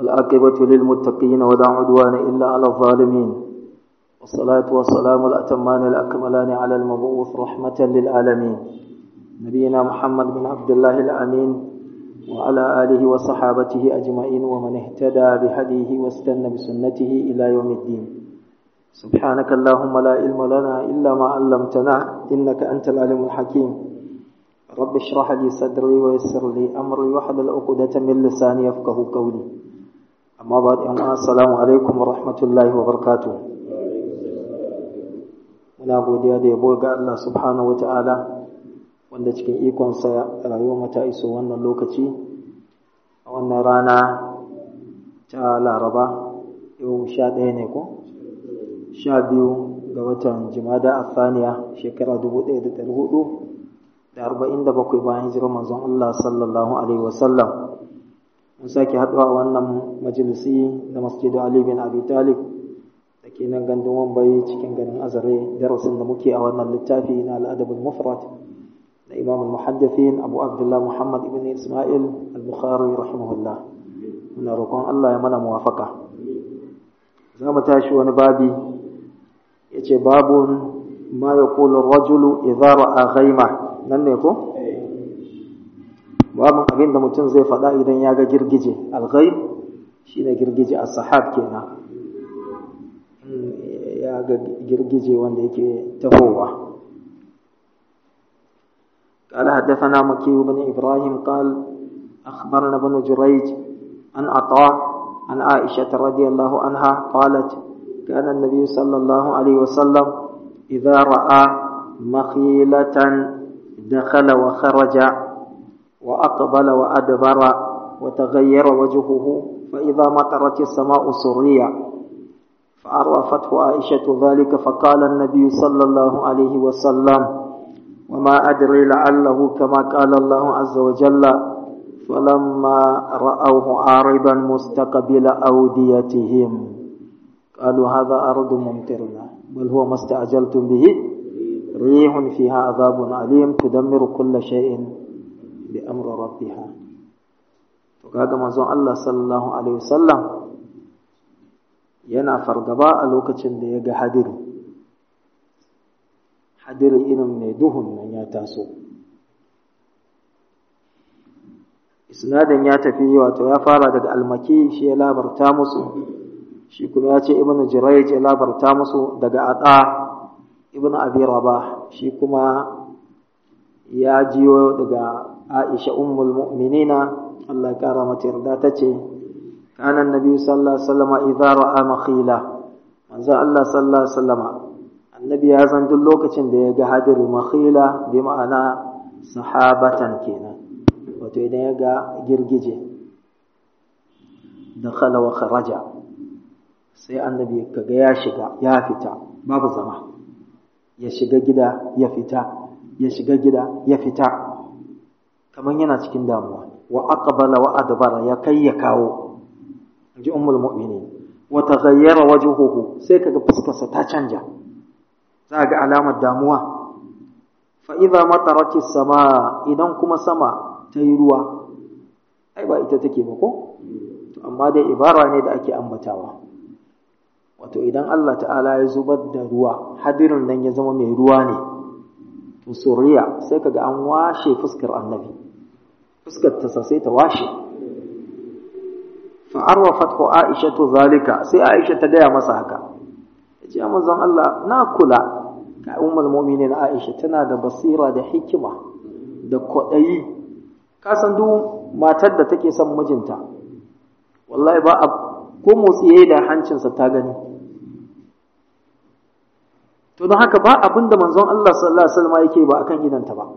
والعاقبة للمتقين ولا عدوان إلا على الظالمين والصلاة والسلام الأتمان الأكملان على المبعوث رحمة للعالمين نبينا محمد بن عبد الله الأمين وعلى آله وصحابته أجمعين ومن اهتدى بهديه واستنى بسنته إلى يوم الدين سبحانك اللهم لا علم لنا إلا ما علمتنا إنك أنت العليم الحكيم رب اشرح لي صدري ويسر لي أمري واحلل عقدة من لساني يفقه قولي أما بعد السلام عليكم ورحمة الله وبركاته muna godiya da yabo ga Allah subhanahu wata'ala wanda cikin ikonsa rayuwar mata iso wannan lokaci a wannan rana ta laraba yau sha ɗaya ne ko sha biyu ga watan jimada a saniya shekara dubu ɗaya da ɗari hudu da arba'in da bakwai bayan hijirar manzon Allah sallallahu alaihi wasallam mun sake haɗuwa a wannan majalisi na masjidu Ali bin Abi Talib da ke nan gandun wambayi cikin garin azare darasin da muke a wannan littafi na al'adabul mufrad da imam al-muhaddithin abu abdullah muhammad ibn isma'il al-bukhari rahimahullah muna roƙon Allah ya mana muwafaka za mu tashi wani babi yace babun ma yaqulu ar-rajulu idza ra'a ghayma nan ne ko babun abin da mutum zai faɗa idan ya ga girgije al-ghayb shine girgije as-sahab kenan ya ga girgije wanda yake tahowa قال حدثنا مكي بن إبراهيم قال أخبرنا بن جريج عن عطاء عن عائشة رضي الله عنها قالت كان النبي صلى الله عليه وسلم إذا رأى مخيلة دخل وخرج وأقبل وأدبر وتغير وجهه فإذا مطرت السماء سريا فعرفته عائشة ذلك فقال النبي صلى الله عليه وسلم وما أدري لعله كما قال الله عز وجل فلما رأوه عارضا مستقبل أوديتهم قالوا هذا أرض ممطرنا بل هو ما استعجلتم به ريح فيها عذاب عليم تدمر كل شيء بأمر ربها فقال منزون الله صلى الله عليه وسلم yana fargaba a lokacin da ya ga hadiri hadiri irin mai duhun nan ya taso isnadin ya tafi wato ya fara daga almaki shi ya labarta musu shi kuma ya ce ibnu jurayj ya labarta musu daga ada ibnu abi rabah shi kuma ya jiyo daga aisha ummul mu'minina Allah ya kara mata yarda tace كان النبي صلى الله عليه وسلم إذا رأى مخيلة manzo Allah sallallahu alaihi wasallama annabi ya san duk lokacin da ya ga hadiri makhila bi ma'ana sahabatan kenan wato idan ya ga girgije dakhala wa kharaja sai annabi kaga ya shiga ya fita babu zama ya shiga gida ya fita ya shiga gida ya fita kaman yana cikin damuwa wa aqbala wa adbara ya kai ya kawo ji ummul mu'minin wa taghayyara wajhuhu sai kaga fuskarsa ta canja za ga alamar damuwa fa idza matarati sama idan kuma sama ta yi ruwa ai ba ita take ba ko to amma dai ibara ne da ake ambatawa wato idan Allah ta'ala ya zubar da ruwa hadirin nan ya zama mai ruwa ne to suriya sai kaga an washe fuskar annabi fuskar ta sai ta washe fa'arwafat ko Aisha to zalika sai Aisha ta gaya masa haka yace manzon Allah na kula ka ummul mu'minin Aisha tana da basira da hikima da kwadayi ka san duk matar da take son mijinta wallahi ba ko motsi yayi da hancinsa ta gani to don haka ba abinda manzon Allah sallallahu alaihi wasallam yake ba akan idanta ba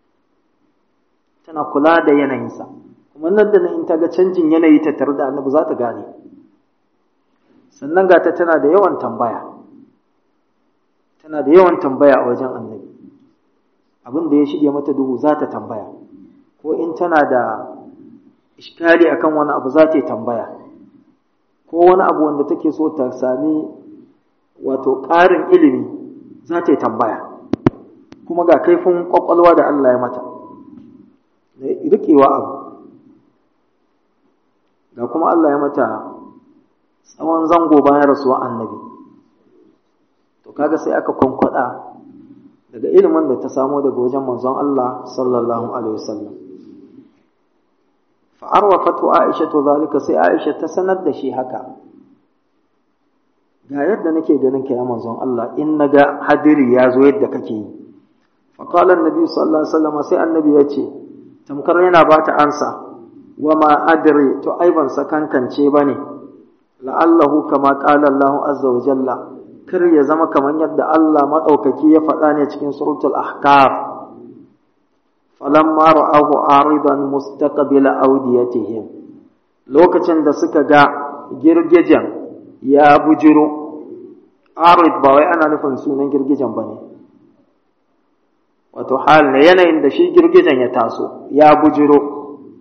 tana kula da yanayinsa kuma nan da nan in ta ga canjin yanayi ta tare da annabi za ta gane sannan ga ta tana da yawan tambaya tana da yawan tambaya a wajen annabi abin da ya shige mata duhu za ta tambaya ko in tana da iskali akan wani abu za ta yi tambaya ko wani abu wanda take so ta sami wato ƙarin ilimi za ta yi tambaya kuma ga kaifin ƙwaƙwalwa da Allah ya mata da riƙewa abu ga kuma Allah ya mata tsawon zango bayan rasuwa annabi to kaga sai aka kwankwada daga ilimin da ta samo daga wajen manzon Allah sallallahu alaihi wasallam fa arwafatu aisha to zalika sai aisha ta sanar da shi haka ga yadda nake ganin ka ya manzon Allah in naga hadiri ya zo yadda kake yi fa qala annabi sallallahu alaihi wasallam sai annabi ya ce tamkar yana ba ta ansa wa ma adri to ai ban sakankance bane la'allahu kama qala Allah azza wa jalla kar ya zama kamar yadda Allah maɗaukaki ya faɗa ne cikin suratul ahkaf falamma ra'ahu aridan mustaqbila awdiyatihim lokacin da suka ga girgijen ya bujiro arid ba wai ana nufin sunan girgijen bane wato hal ne yanayin da shi girgijen ya taso ya bujiro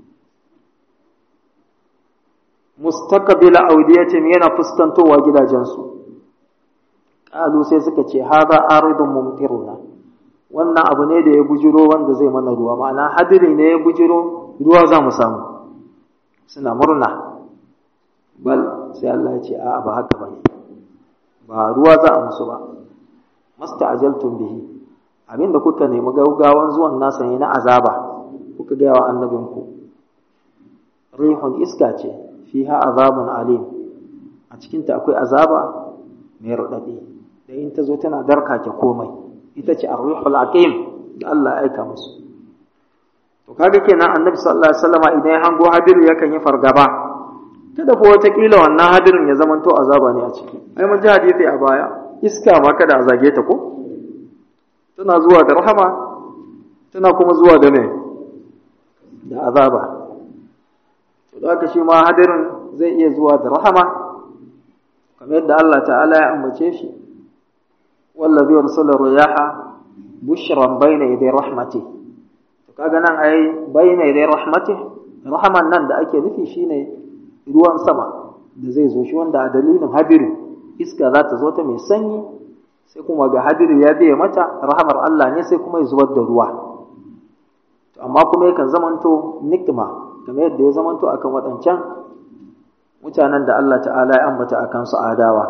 mustaqbila awdiyatihim yana fuskantowa gidajensu qalu sai suka ce hadha aridun mumtiruna wannan abu ne da ya bujiro wanda zai mana ruwa ma'ana hadiri ne ya bujiro ruwa za mu samu suna murna bal sai Allah ya ce a ba haka bane ba ruwa za a musu ba masta'ajaltum bihi abinda kuka nemi gaugawan zuwan nasa ne na azaba kuka ga wa annabinku rihun iska ce fiha azabun alim a cikinta akwai azaba mai raɗaɗi da in ta zo tana darkake komai ita ce ar-ruhul aqim da Allah ya aika musu to kaga kenan annabi sallallahu alaihi wasallam idan ya hango hadiru yakan yi fargaba kada ko wata kila wannan hadirin ya zamanto azaba ne a ciki ai mun ji hadisi a baya iska ma kada a zage ta ko tana zuwa da rahama tana kuma zuwa da me da azaba to da haka shi ma hadirin zai iya zuwa da rahama kamar yadda Allah ta'ala ya ambace shi wallazi yursala riyaha bushran bayna yaday rahmati to kaga nan ai bayna yaday rahmati rahaman nan da ake nufi shine ruwan sama da zai zo shi wanda a dalilin hadiri iska za ta zo ta mai sanyi sai kuma ga hadiri ya biye mata rahamar Allah ne sai kuma ya zubar da ruwa to amma kuma yakan zamanto nikma kamar yadda ya zamanto akan waɗancan mutanen da Allah ta'ala ya ambata akan su adawa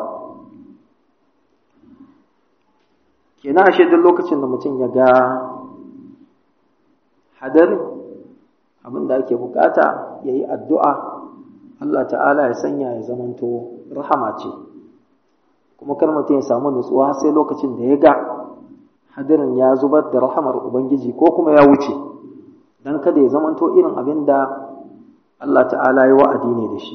kenan ashe duk lokacin da mutum ya ga hadari abin da ake bukata ya yi addu'a Allah ta'ala ya sanya ya zamanto rahama ce kuma kar mutum ya samu nutsuwa sai lokacin da ya ga hadarin ya zubar da rahamar Ubangiji ko kuma ya wuce don kada ya zamanto irin abin da Allah ta'ala ya wa'adi ne da shi.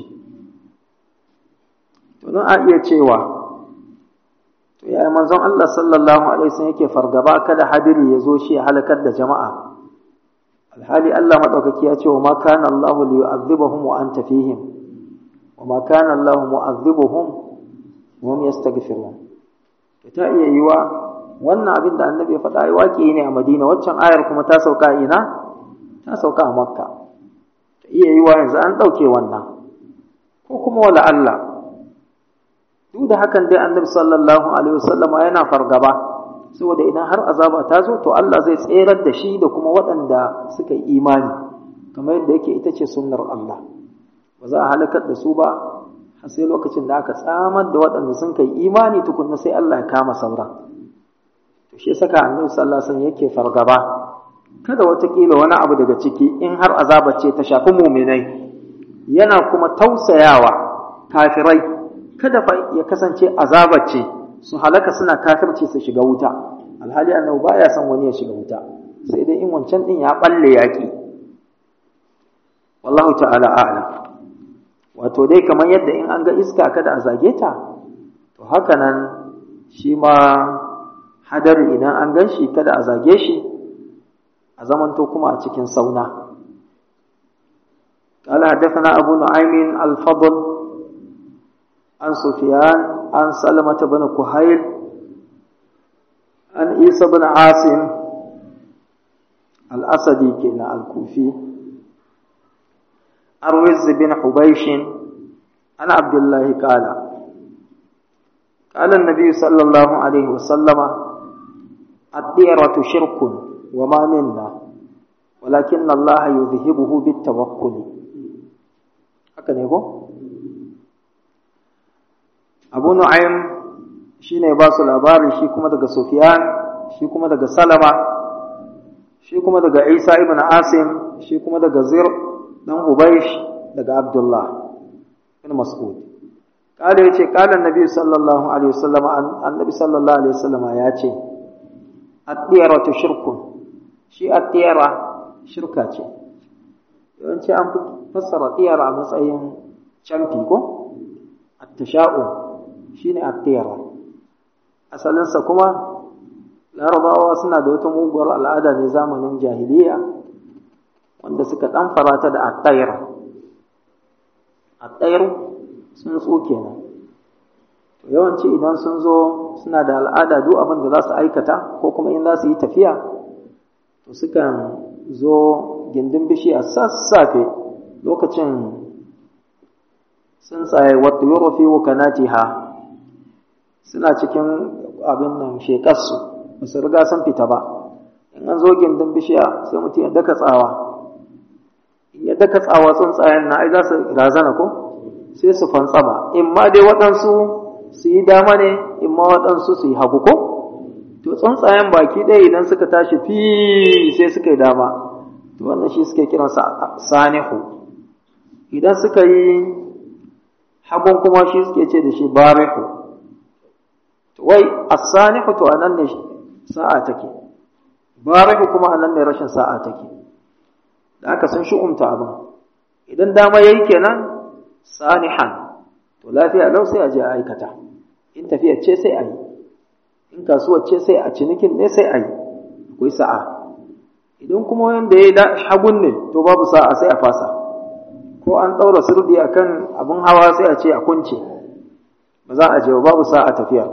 To, don a iya cewa, to, yaya manzon Allah sallallahu Alaihi wasallam yake fargaba kada hadiri ya zo shi ya halakar da jama'a. Alhali Allah maɗaukaki ya ce wa ma kana Allah li yu'adhibahum wa anta fihim wa ma kana Allah mu'adhibuhum wa hum yastaghfirun. To ta iya yiwa wannan abin da annabi ya faɗa ai waƙi ne a Madina waccan ayar kuma ta sauka ina? Ta sauka a Makka. Ta iya yiwa yanzu an ɗauke wannan. Ko kuma wala Allah duk da hakan dai annabi sallallahu alaihi wasallama yana fargaba saboda idan har azaba ta zo to Allah zai tserar da shi da kuma waɗanda suka yi imani kamar yadda yake ita ce sunnar Allah ba za a halakar da su ba har sai lokacin da aka tsamar da waɗanda sun kai imani tukunna sai Allah ya kama sauran to shi saka annabi sallallahu alaihi wasallam yake fargaba kada watakila wani abu daga ciki in har azaba ce ta shafi muminai yana kuma tausayawa kafirai kada fa ya kasance azaba ce su halaka suna kafirci su shiga wuta alhali annabi baya son wani ya shiga wuta sai dai in wancan din ya balle yaki wallahu ta'ala a'lam wato dai kamar yadda in an ga iska kada a zage ta to haka nan shi ma hadari idan an gan shi kada a zage shi a zamanto kuma a cikin sauna قال حدثنا أبو نعيم الفضل عن سفيان عن سلمة بن كهيل عن عيسى بن عاصم الأسدي كنا الكوفي أروز بن حبيش عن عبد الله قال قال النبي صلى الله عليه وسلم الديرة شرك وما منا ولكن الله يذهبه بالتوكل haka ne ko abu nu'aym shine ba su labari shi kuma daga sufyan shi kuma daga salama shi kuma daga isa ibn asim shi kuma daga zir dan ubaysh daga abdullah ibn mas'ud قال yace قال النبي صلى الله عليه وسلم النبي صلى الله عليه وسلم yace at-tiyaratu shirkun shi at-tiyara shirka ce yawanci an fi fassara tiyara a matsayin camfi ko at-tasha'u shine at-tiyara asalin sa kuma larabawa suna da wata muguwar al'ada ne zamanin jahiliya wanda suka dan farata da at-tayr at-tayr sun tso kenan to yawanci idan sun zo suna da al'ada duk abin da za su aikata ko kuma in za su yi tafiya to sukan zo gindin bishiya sassafe lokacin sun tsaye wata yoro fi wukanatiha suna cikin abin nan shekarsu ba su riga sun fita ba in an zo gindin bishiya sai mutum ya daka tsawa in ya daka tsawa tsuntsayen na ai za su razana ko sai su fantsama in ma dai waɗansu su yi dama ne in ma waɗansu su yi hagu ko to tsuntsayen baki ɗaya idan suka tashi fi sai suka yi dama to wannan shi suke kiransa sanihu idan suka yi hagun kuma shi suke ce da shi barihu to wai as-sanihu to anan ne sa'a take barihu kuma anan ne rashin sa'a take da aka sun shi'umta abin idan dama yayi kenan sanihan to lafiya lau sai a je a aikata in tafiya ce sai a yi in kasuwar ce sai a cinikin ne sai a yi akwai sa'a idan kuma wanda ya yi hagun ne to babu sa'a sai a fasa ko an ɗaura sirdi a kan abin hawa sai a ce a kunce ba za a je babu sa'a tafiya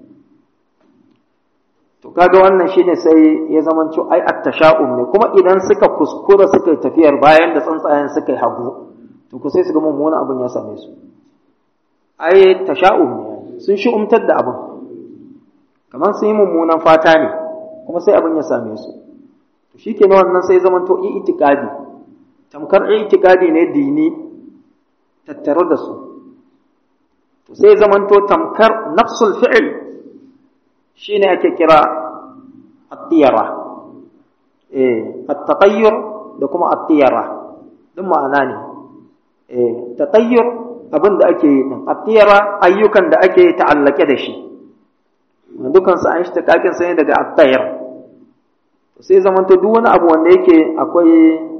to kaga wannan shine sai ya zama ai at-tasha'um ne kuma idan suka kuskura suka tafiyar bayan da tsuntsayen suka yi hagu to ku sai su ga mummunan abin ya same su ai tasha'um ne sun shi umtar da abin kamar sun yi mummunan fata ne kuma sai abin ya same su to shikenan wannan sai zaman to itikadi tamkar itikadi ne dini tattare da su to sai zaman to tamkar nafsul fi'l shine ake kira at-tiyara eh at-taqayyur da kuma at-tiyara duk ma'ana ne eh tatayyur abin da ake yi din at-tiyara ayyukan da ake ta'allake da shi dukan su an shi takakin sai daga at-tayr sai zamanto duk wani abu wanda yake akwai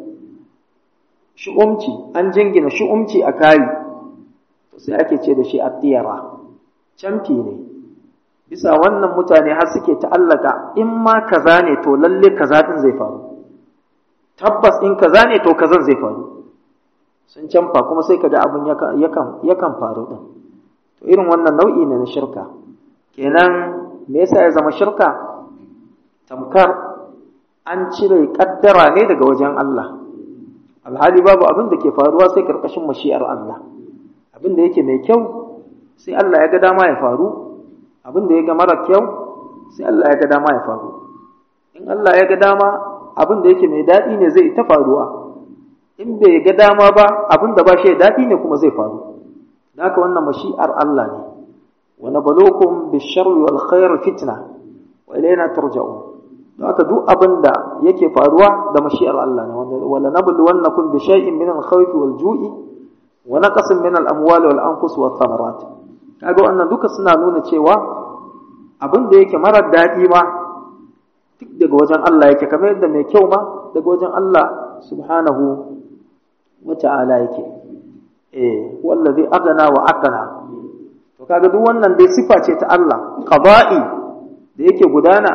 shu'umci an jingina shu'umci a kai to sai ake ce da shi at-tiyara camfi ne bisa wannan mutane har suke ta'allaka in ma kaza ne to lalle kaza din zai faru tabbas in kaza ne to kazan zai faru sun canfa kuma sai kaga abin yakan yakan faru din to irin wannan nau'i ne na shirka kenan me yasa ya zama shirka tamkar an cire kaddara ne daga wajen Allah alhali babu abin da ke faruwa sai karkashin mashi'ar Allah abin da yake mai kyau sai Allah ya ga dama ya faru abin da ya ga mara kyau sai Allah ya ga dama ya faru in Allah ya ga dama abin da yake mai daɗi ne zai ta faruwa in bai ga dama ba abin da ba shi daɗi ne kuma zai faru da haka wannan mashi'ar Allah ne wa nabluukum bish-sharri wal khair fitna wa ilayna turja'un don haka duk abin da yake faruwa da mashi'ar Allah ne wala nabluwannakum bi shay'in min al-khawfi wal ju'i wa naqsin min al-amwali wal anfus wath thamarat kaga wannan duka suna nuna cewa abin da yake marar daɗi ma duk daga wajen Allah yake kamar yadda mai kyau ma daga wajen Allah subhanahu wa ta'ala yake eh wallazi agana wa aqana to kaga duk wannan dai sifa ce ta Allah qada'i da yake gudana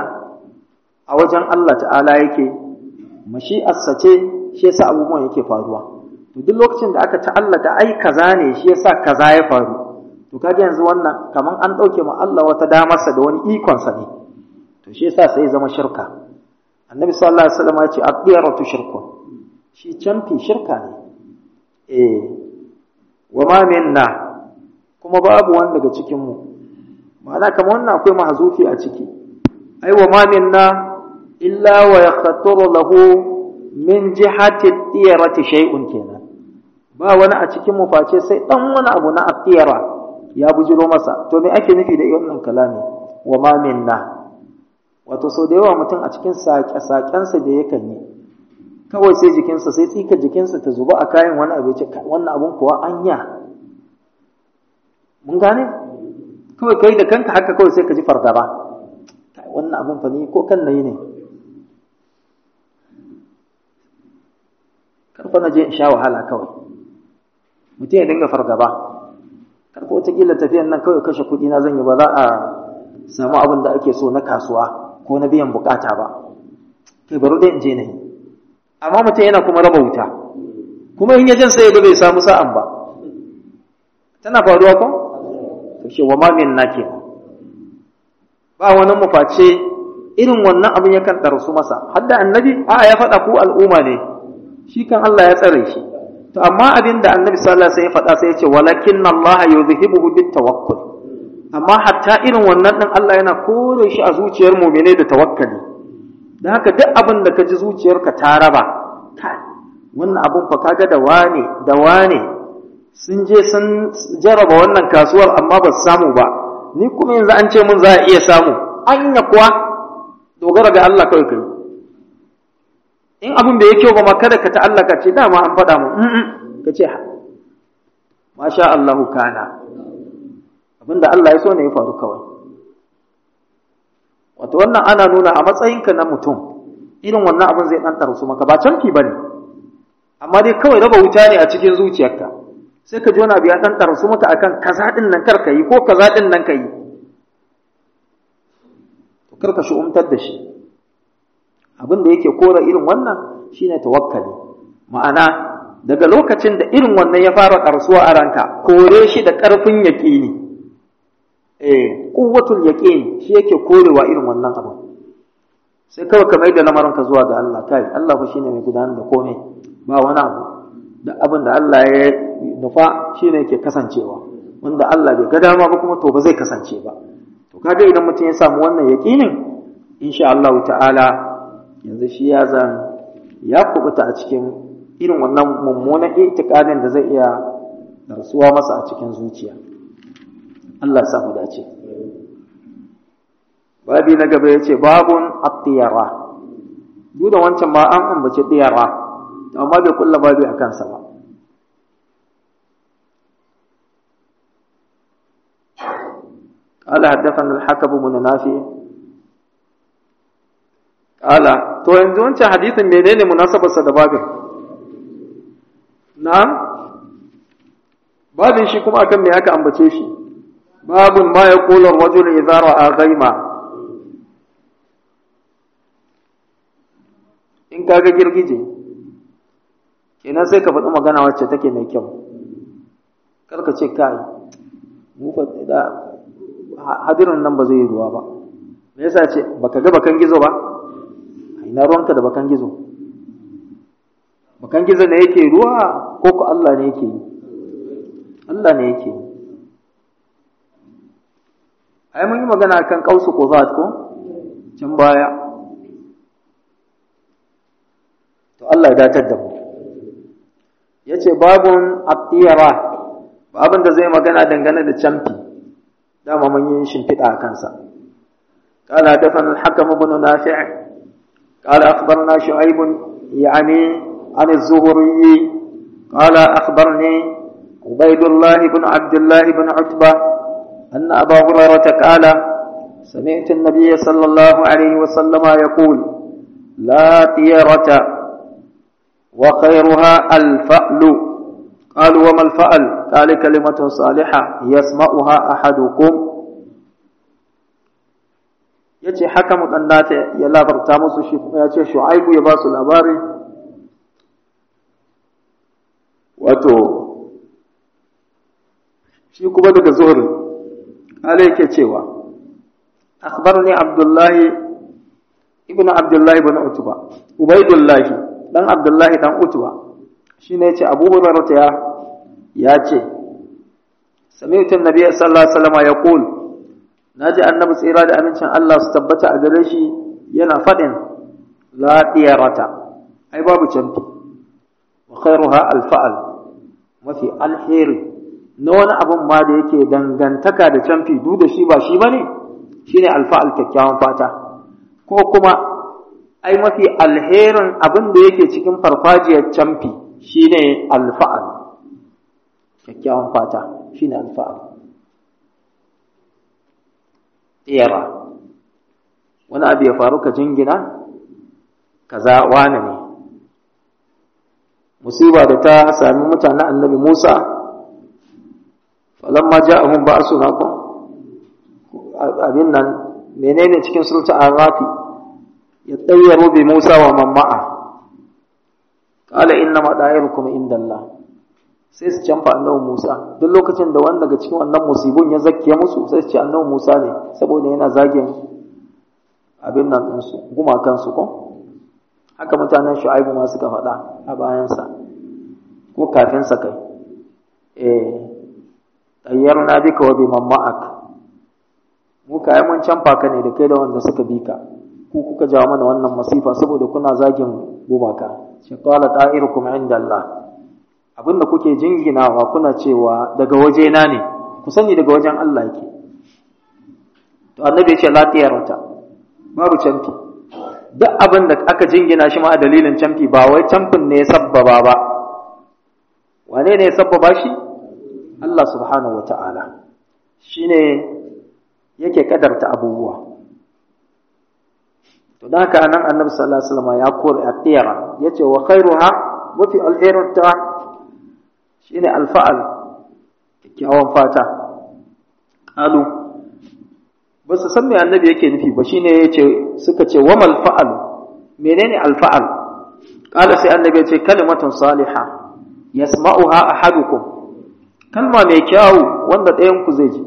a wajen Allah ta'ala yake mashi'arsa ce shi yasa abubuwan yake faruwa to duk lokacin da aka ta'allaka ai kaza ne shi yasa kaza ya faru to kaga yanzu wannan kaman an dauke ma Allah wata damarsa da wani ikon sa ne to shi yasa sai zama shirka annabi sallallahu alaihi wasallam ya ce aqdiratu shirkun shi canfi shirka ne eh wa ma minna kuma babu wanda daga cikin mu ma'ana kamar wannan akwai mahzufi a ciki ai wa ma minna illa wa yakhturu lahu min jihati tiyarati shay'un kenan ba wani a cikin mu face sai dan wani abu na atiyara ya bujiro masa to me ake nufi da wannan kalami wa ma minna wato sau da yawa mutum a cikin saƙe-saƙensa da yakan yi kawai sai jikinsa sai tsika jikinsa ta zuba a kayan wani abu ce wannan abun kuwa anya mun gane kawai kai da kanka haka kawai sai ka ji fargaba wannan abun fa ni ko kan nayi ne karfa na je in sha wahala kawai mutum ya dinga fargaba karfa wataƙila tafiyan nan kawai kashe kuɗi na zan yi ba za a samu abin da ake so na kasuwa ko na biyan bukata ba kai bari dai in je nayi amma mutum yana kuma raba wuta kuma in ya jin sai ga bai samu sa'an ba tana faruwa ko to shi wa ma min nake ba wani mu face irin wannan abin yakan ɗarsu masa hadda annabi a ya faɗa ku al'umma ne shi kan Allah ya tsare shi to amma abin da annabi sallallahu alaihi wasallam ya faɗa sai ya ce walakin Allah yuzhibuhu bit tawakkul amma hatta irin wannan din Allah yana kore shi a zuciyar mu'mine da tawakkali dan haka duk abin da ka ji zuciyarka ta raba kai wannan abun fa kaga da wane da wane sun je sun jaraba wannan kasuwar amma ba su samu ba ni kuma yanzu an ce mun za a iya samu anya kuwa dogara ga Allah kawai kai in abin bai yi kyau ba ma kada ka ta'allaka ce dama an faɗa mu ka ce masha Allahu kana abinda Allah ya so ne ya faru kawai wato wannan ana nuna a matsayinka na mutum irin wannan abin zai ɗan su maka ba canfi ba ne amma dai kawai raba wuta ne a cikin zuciyarka sai ka ji wani abu ya ɗan su maka akan kaza ɗin nan kar ka yi ko kaza ɗin nan ka yi to kar ka shi'umtar da shi abin da yake kora irin wannan shine tawakkali ma'ana daga lokacin da irin wannan ya fara ƙarsuwa a ranka kore shi da ƙarfin yaƙini eh quwwatul yaqin shi yake korewa irin wannan abu sai kawai ka mai da lamarinka zuwa ga Allah kai Allah fa shine mai gudanar da komai ba wani abu da abin da Allah ya nufa shine yake kasancewa wanda Allah bai ga dama ba kuma to ba zai kasance ba to kaga idan mutum ya samu wannan yaqinin insha Allah ta'ala yanzu shi ya zan ya kubuta a cikin irin wannan mummunan itikadin da zai iya darsuwa masa a cikin zuciya Allah ya samu dace babi na gaba ya ce babun attiyara duk da wancan ma an ambaci tiyara amma bai kulla babi a kansa ba قال حدثنا الحكم بن نافع قال to yanzu wancan hadisin menene munasabarsa da babin na'am babin shi kuma akan me aka ambace shi babun ma yaqulu ar-rajulu idza ra'a ghayma in kaga girgije kenan sai ka faɗi magana wacce take mai kyau kar ka ce kai mu fa da hadirin nan ba zai yi ruwa ba me yasa ce baka ga bakan gizo ba ina ruwanka da bakan gizo bakan gizo ne yake ruwa ko ko Allah ne yake yi Allah ne yake yi ai mun yi magana kan kausu quzat ko can baya to Allah ya datar da mu yace babun at-tiyara babun da zai magana dangane da camfi dama mun yi shimfiɗa a kansa قال حدثنا الحكم بن نافع قال أخبرنا شعيب يعني عن الزهري قال أخبرني عبيد الله بن عبد الله بن عتبة أن أبا هريرة قال سمعت النبي صلى الله عليه وسلم يقول لا طيرة وخيرها الفأل قالوا وما الفأل قال كلمة صالحة يسمعها أحدكم yace haka mudannata ya labarta musu shi ya ce shu'aibu ya ba su labari wato shi kuma daga zuhri ala yake cewa akhbarni abdullahi ibnu abdullahi ibn utba ubaidullahi dan abdullahi dan utba shine yace abu hurairah ya ya ce sami'tu an-nabiy sallallahu alaihi wasallam yaqul naji annabi tsira da amincin Allah su tabbata a gare shi yana fadin la diyarata ai babu canfi wa khairuha al-fa'al mafi alheri na wani abun ma da yake dangantaka da camfi duk da shi ba shi bane shine alfa'al kyakkyawan fata ko kuma ai mafi alherin abin da yake cikin farfajiyar camfi shine alfa'al kyakkyawan fata shine alfa'al tsera wani abu ya faru ka jingina kaza wane ne musiba da ta sami mutanen annabi Musa falamma ja'ahum ba'suna ko abin nan menene cikin sulta arafi ya tsayyaru bi Musa wa man ma'a qala inna ma da'irukum indallah sai su canfa annabi Musa duk lokacin da wanda daga cikin wannan musibun ya zakiye musu sai su ce annabi Musa ne saboda yana zagin abin nan ɗinsu gumakansu ko haka mutanen shu'aibu ma suka faɗa a bayansa ko kafinsa kai eh tayyar na bika wa biman ma'ak mu kai mun canfa ka ne da kai da wanda suka bi ka ku kuka jawo mana wannan masifa saboda kuna zagin gumaka shi qala ta'irukum indallah abinda kuke jinginawa kuna cewa daga waje na ne ku sani daga wajen Allah yake to annabi ya ce la tiyarata babu canfi duk abin da aka jingina shi ma a dalilin canfi ba wai canfin ne ya sabbaba ba wane ne ya sabbaba shi Allah subhanahu wa ta'ala shi ne yake kadarta abubuwa to da haka nan annabi sallallahu alaihi wasallam ya kore a tiyara yace wa khairuha mafi alherinta shine alfa'al kyakkyawan fata qalu ba su san me annabi yake nufi ba shine yace suka ce wa mal fa'al menene al fa'al qala sai annabi yace kalimatun salihah yasma'uha ahadukum kalma mai kyau wanda ɗayan ku zai ji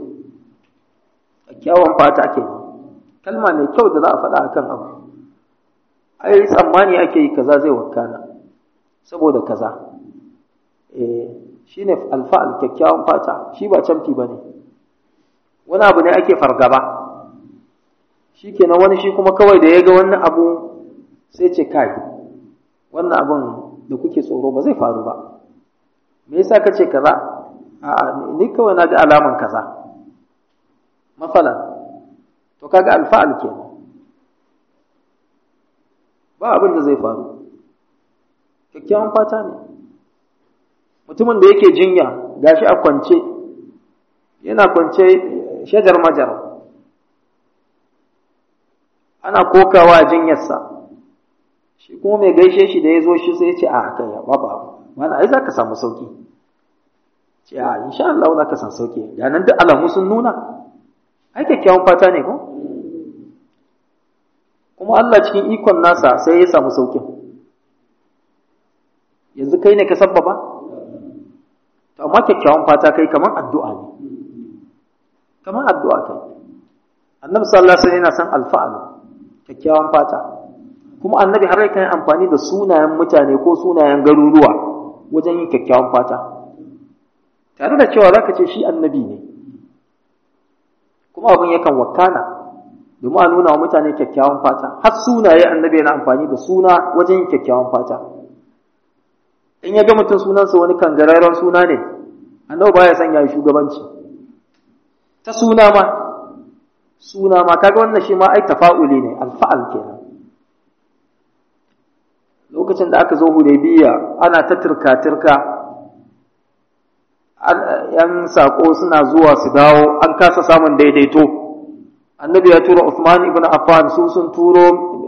kyawun fata ake kalma mai kyau da za a faɗa akan abu ai tsammani ake yi kaza zai wakana saboda kaza eh shine alfa'al kyakkyawan fata shi ba camfi bane wani abu ne ake fargaba shi kenan wani shi kuma kawai da ya ga wannan abu sai ce kai wannan abun da kuke tsoro ba zai faru ba me yasa ka ce kaza a'a ni kawai na ga alaman kaza masalan to kaga alfa'al kenan ba abin da zai faru kyakkyawan fata ne mutumin da yake jinya gashi a kwance yana kwance shajar majar ana kokawa a jinyarsa shi kuma mai gaishe shi da ya zo shi sai ya ce a kai ya baba mana ai za ka samu sauki ce a insha Allah za ka samu sauki ga nan duk alamu sun nuna ai kyakkyawan fata ne ko kuma Allah cikin ikon nasa sai ya samu saukin yanzu kai ne ka sabbaba to amma kyakkyawan fata kai kamar addu'a ne kamar addu'a kai annabi sallallahu alaihi wasallam yana son alfa'al kyakkyawan fata kuma annabi har yakan amfani da sunayen mutane ko sunayen garuruwa wajen yin kyakkyawan fata tare da cewa zaka ce shi annabi ne kuma abin yakan wakana domin a nuna wa mutane kyakkyawan fata har sunaye annabi yana amfani da suna wajen yin kyakkyawan fata in ya ga mutum sunansa wani kangararren suna ne annabi baya son ya yi shugabanci ta suna ma suna ma kaga wannan shi ma ai tafa'uli ne alfa'al kenan lokacin da aka zo hudaybiya ana ta turka-turka yan sako suna zuwa su dawo an kasa samun daidaito annabi ya tura Uthman ibn Affan su sun turo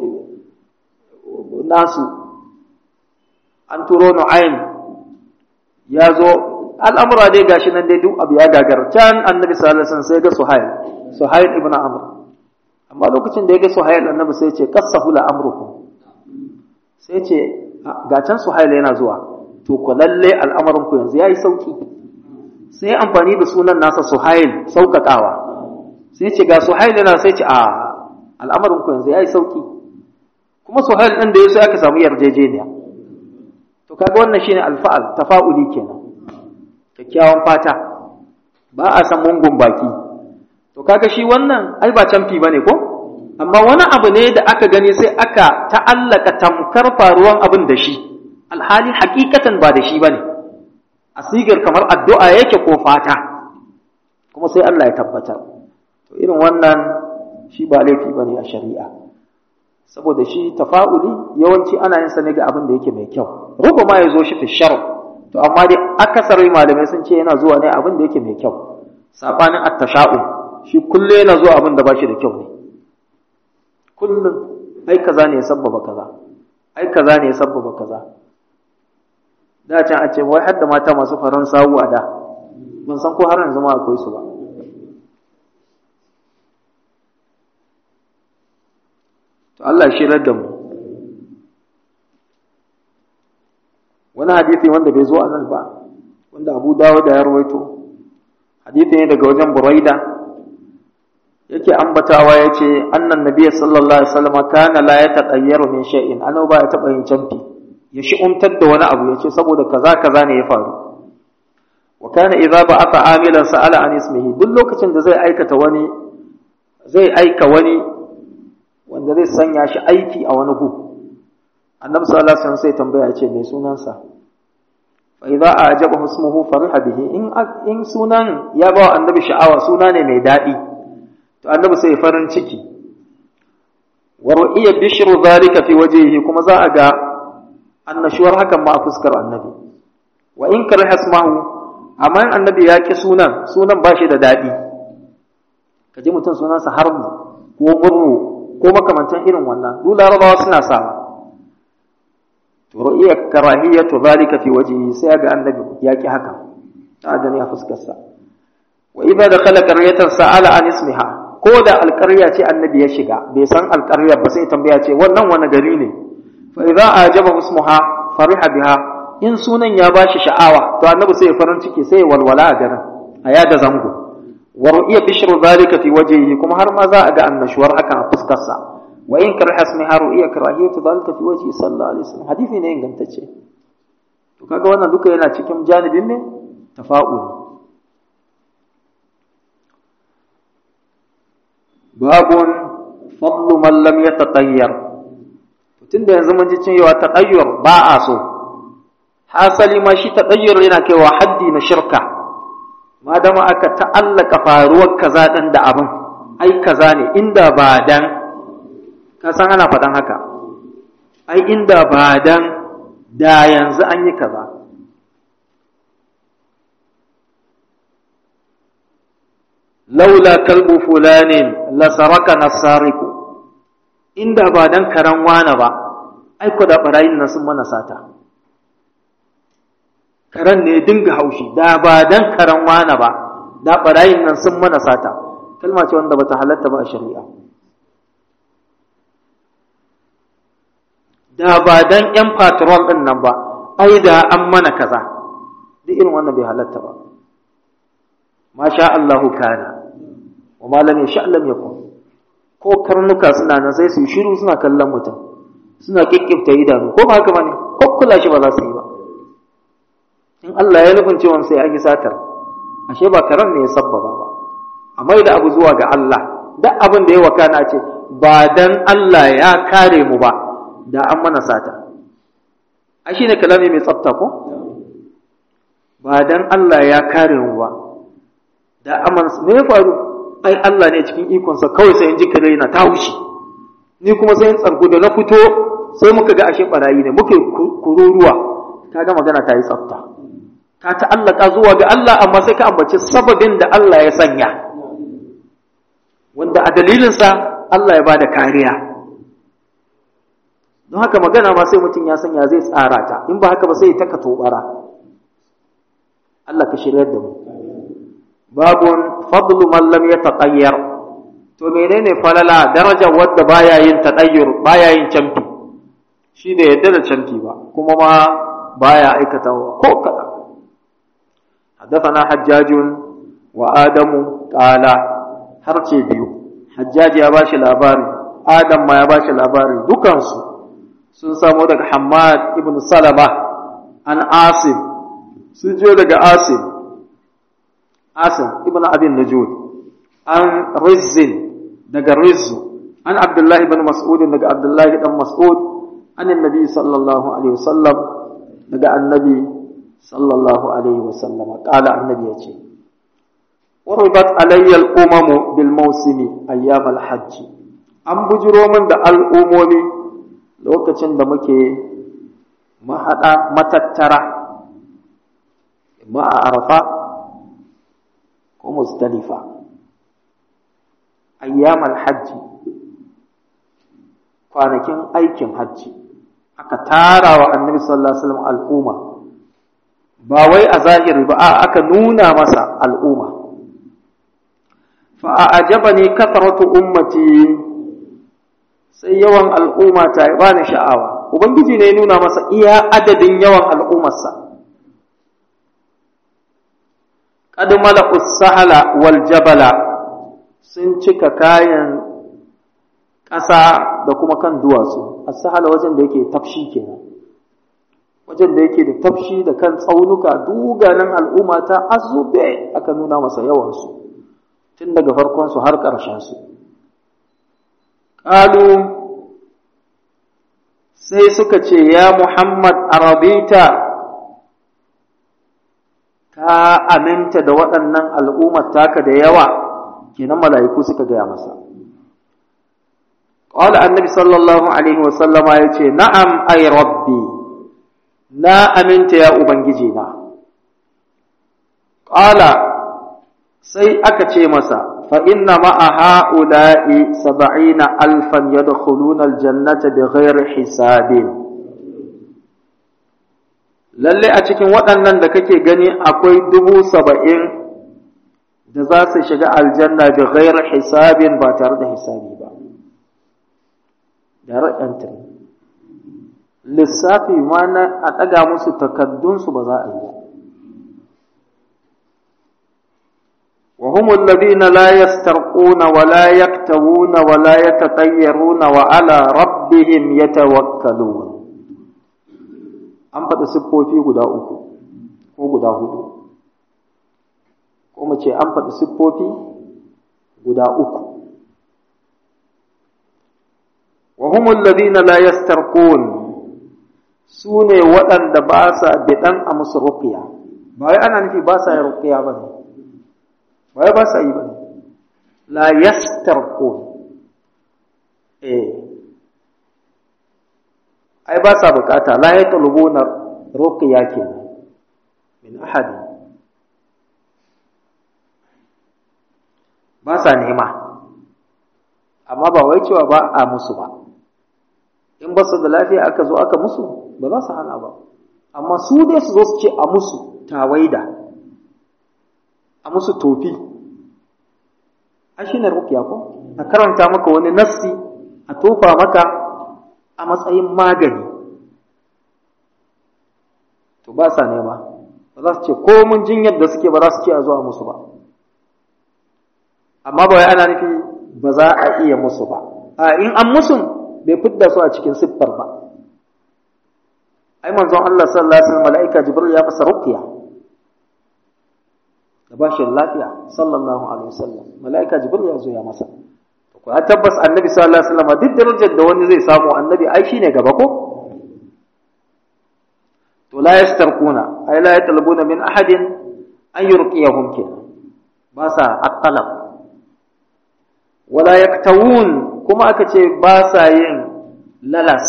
nasu an turo Nu'aym ya zo al'amura dai gashi nan dai duk abu ya gagar can annabi sallallahu alaihi wasallam sai ga Suhail Suhail ibn Amr amma lokacin da ya ga Suhail annabi sai ya ce qassahu la amrukum sai ce ga can Suhail yana zuwa to ku lalle al'amarin ku yanzu yayi sauki sai amfani da sunan nasa Suhail saukakawa sai ce ga Suhail yana sai ce a al'amarin ku yanzu yayi sauki kuma Suhail din da yaso aka samu yarjejeniya to kaga wannan shine alfa'al tafa'uli kenan kyakkyawan fata ba a san mungun baki to kaga shi wannan ai ba canfi bane ko amma wani abu ne da aka gani sai aka ta'allaka tamkar faruwan abin da shi alhali hakikatan ba da shi bane a sigar kamar addu'a yake ko fata kuma sai Allah ya tabbatar to irin wannan shi ba laifi bane a shari'a saboda shi tafa'uli yawanci ana yin sa ne ga abin da yake mai kyau ruba ma ya zo shi fi shar to amma dai akasari malamai sun ce yana zuwa ne abin da yake mai kyau sabanin at-tasha'u shi kullu yana zuwa abin da ba shi da kyau ne kullum ai kaza ne ya sabbaba kaza ai kaza ne ya sabbaba kaza da can a ce wai hadda mata masu faran sawu a da ban san ko har yanzu ma akwai su ba to Allah shi da mu wani hadisi wanda bai zo a nan ba wanda Abu Dawud ya rawaito hadisi ne daga wajen Buraida yake ambatawa yace annan nabiyyi sallallahu alaihi wasallam kana la yataqayyaru min shay'in annabi ba ya taba yin canfi ya shi'umtar da wani abu yace saboda kaza kaza ne ya faru wa kana idza ba'atha amilan sa'ala an ismihi duk lokacin da zai aikata wani zai aika wani wanda zai sanya shi aiki a wani gu annabi sallallahu alaihi wasallam sai tambaya yace me sunansa fa idza ajabahu ismuhu fariha bihi in in sunan ya ba annabi sha'awa suna ne mai dadi to annabi sai farin ciki wa ru'iya bishru zalika fi wajhihi kuma za a ga annashuwar hakan ma a fuskar annabi wa in kariha ismahu amma annabi ya ki sunan sunan ba shi da daɗi ka ji mutum sunansa harbu ko murru ko makamantan irin wannan duk larabawa suna sawa to ru'iya karahiyatu zalika fi wajhihi sai ga annabi ya ki haka ta gani a fuskarsa wa idza dakhala qaryatan sa'ala an ismiha ko da alƙarya ce annabi ya shiga bai san alƙaryar ba sai tambaya ce wannan wani gari ne fa idza ajaba ismuha fariha biha in sunan ya bashi sha'awa to annabi sai ya farin ciki sai ya walwala a garin a yada zango wa ru'iya bishru zalika fi wajhihi kuma har ma za a ga annashuwar hakan a fuskar sa wa in kariha ismiha ru'iya karahiyatu zalika fi wajhi sallallahu alaihi wasallam hadisi ne ingantacce to kaga wannan duka yana cikin janibin ne tafa'uli babun fadlu man lam yatatayyar tunda yanzu mun ji cewa tatayyur ba a so hasali ma shi tatayyur yana kaiwa haddi na shirka madama aka ta'allaka faruwar kaza din da abin ai kaza ne inda ba dan ka san ana faɗan haka ai inda ba dan da yanzu an yi kaza laula kalbu fulanin lasaraka nasariku inda ba dan karan wana ba ai ko da barayin nan sun mana sata karan ne dinga haushi da ba dan karan wana ba da barayin nan sun mana sata kalma ce wanda bata halatta ba a shari'a da ba dan yan patrol din nan ba ai da an mana kaza duk irin wannan bai halatta ba masha Allahu kana wa ma lam yasha lam yakun ko karnuka suna nan sai su yi shiru suna kallon mutum suna kikkifta idanu ko ba haka bane ko kula shi ba za su yi ba in Allah ya nufin cewa sai an yi satar ashe ba karan ne ya sabbaba ba a mai da abu zuwa ga Allah duk abin da ya wakana ce ba dan Allah ya kare mu ba da an mana sata ai shine kalami mai tsafta ko ba dan Allah ya kare mu ba da aman me ya faru ai Allah ne cikin ikonsa kawai sai in ji kare na ta wuce ni kuma sai in tsargu da na fito sai muka ga ashe barayi ne muke kururuwa kaga magana ta yi tsafta ka ta'allaka zuwa ga Allah amma sai ka ambaci sababin da Allah ya sanya wanda a dalilinsa Allah ya bada kariya don haka magana ma sai mutum ya sanya zai tsara ta in ba haka ba sai ta ka tobara Allah ka shirya da mu babun fadlu man lam yataqayyar to menene falala daraja wadda baya yin tadayyur baya yin canfi shi da yadda da canfi ba kuma ma baya aikatawa ko kada حدثنا حجاج وآدم قال harce biyu hajjaji ya bashi labari adam ma ya bashi labari dukansu sun samo daga Hammad ibn Salama an Asim sun jiyo daga Asim Asim ibn Abin Najud an Rizzin daga Rizzu an Abdullahi ibn Mas'ud daga Abdullahi dan Mas'ud an Annabi sallallahu alaihi wasallam daga Annabi sallallahu alaihi wasallam qala annabi yace uribat alayya al-umamu bil mawsimi ayyam al-hajj an bujiro min da al'umomi lokacin da muke mahada matattara ma a arafa ko muzdalifa ayyam al-hajj kwanakin aikin hajji aka tara wa annabi sallallahu alaihi wasallam al'umma ba wai a zahiri ba aka nuna masa al'umma fa a'jabani kathratu ummati sai yawan al'umma ta ba ni sha'awa ubangiji ne ya nuna masa iya adadin yawan al'ummarsa qad mala'u sahala wal jabala sun cika kayan ƙasa da kuma kan duwatsu as-sahala wajen da yake tafshi kenan wajen da yake da tafshi da kan tsaunuka duganan al'umma ta azube aka nuna masa yawansu tun daga farkonsu har ƙarshensu ƙalu sai suka ce ya muhammad arabita ka aminta da waɗannan al'ummar taka da yawa kenan mala'iku suka gaya masa قال النبي صلى الله عليه وسلم يقول نعم أي ربي na aminta ya Ubangiji na. Ƙala sai aka ce masa, fa inna ma'a ha'ula'i saba'ina alfan ya da aljannata da ghairi hisabin. Lalle a cikin waɗannan da kake gani akwai dubu saba'in da za su shiga aljanna da ghairi hisabin ba tare da hisabi ba. Direct entry. lissafi ma na a ɗaga musu takaddunsu ba za a yi wa humul ladina la yastarquna wa la yaktawuna wa la yatatayyaruna wa ala rabbihim yatawakkalun an faɗi siffofi guda uku ko guda hudu ko mu ce an faɗi siffofi guda uku wa humul ladina la yastarqun su ne waɗanda ba sa biɗan a musu rukiya ba wai ana nufi ba sa yin rukiya ba ne ba wai ba sa yi ba ne la yastarqu eh ai ba sa bukata la yatlubuna rukiya kenan min ahadi ba sa nema amma ba wai cewa ba a musu ba in ba su da lafiya aka zo aka musu ba za su hana ba amma su dai su zo su ce a musu tawaida a musu tofi a shi ne rukiya ko a karanta maka wani nassi a tofa maka a matsayin magani to ba sa nema ba za su ce ko mun jinyar da suke ba za su ce a zuwa musu ba amma ba wai ana nufi ba za a iya musu ba a in an musu bai fidda su a cikin siffar ba ai manzon Allah sallallahu alaihi wasallam malaika jibril ya masa ruqya da bashin lafiya sallallahu alaihi wasallam malaika jibril ya zo ya masa to ko tabbas annabi sallallahu alaihi wasallam duk darajar da wani zai samu annabi ai shine gaba ko to la yastarquna ai la yatalbuna min ahadin an yurqiyahum kin ba sa at-talab wala yaktawun kuma aka ce ba sa yin lalas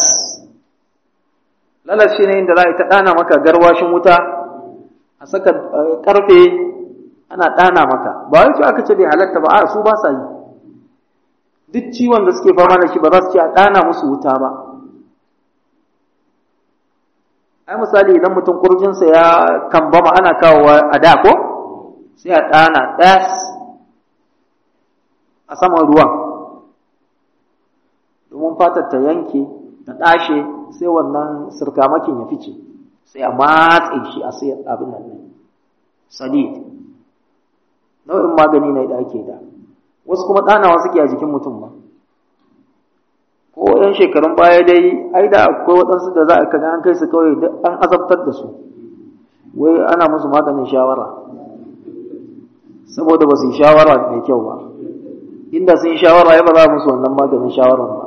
lalas shi ne inda za a ta ɗana maka garwashin wuta a saka ƙarfe ana ɗana maka ba wai aka ce bai halatta ba a su ba sa yi duk ciwon da suke fama da shi ba za su ce a ɗana musu wuta ba ai misali idan mutum kurjinsa ya kambama ana kawowa a da ko sai a ɗana ɗas a saman ruwan domin fatar ta yanke ta ɗashe sai wannan sirkamakin ya fice sai a matse shi a sai abin nan ne sadid nau'in magani ne da ake da wasu kuma ɗanawa suke a jikin mutum ba ko yan shekarun baya dai ai da akwai waɗansu da za a kaga an kai su kawai duk an azabtar da su wai ana musu maganin shawara saboda ba su yi shawara mai kyau ba inda sun yi shawara ya ba za musu wannan maganin shawaran ba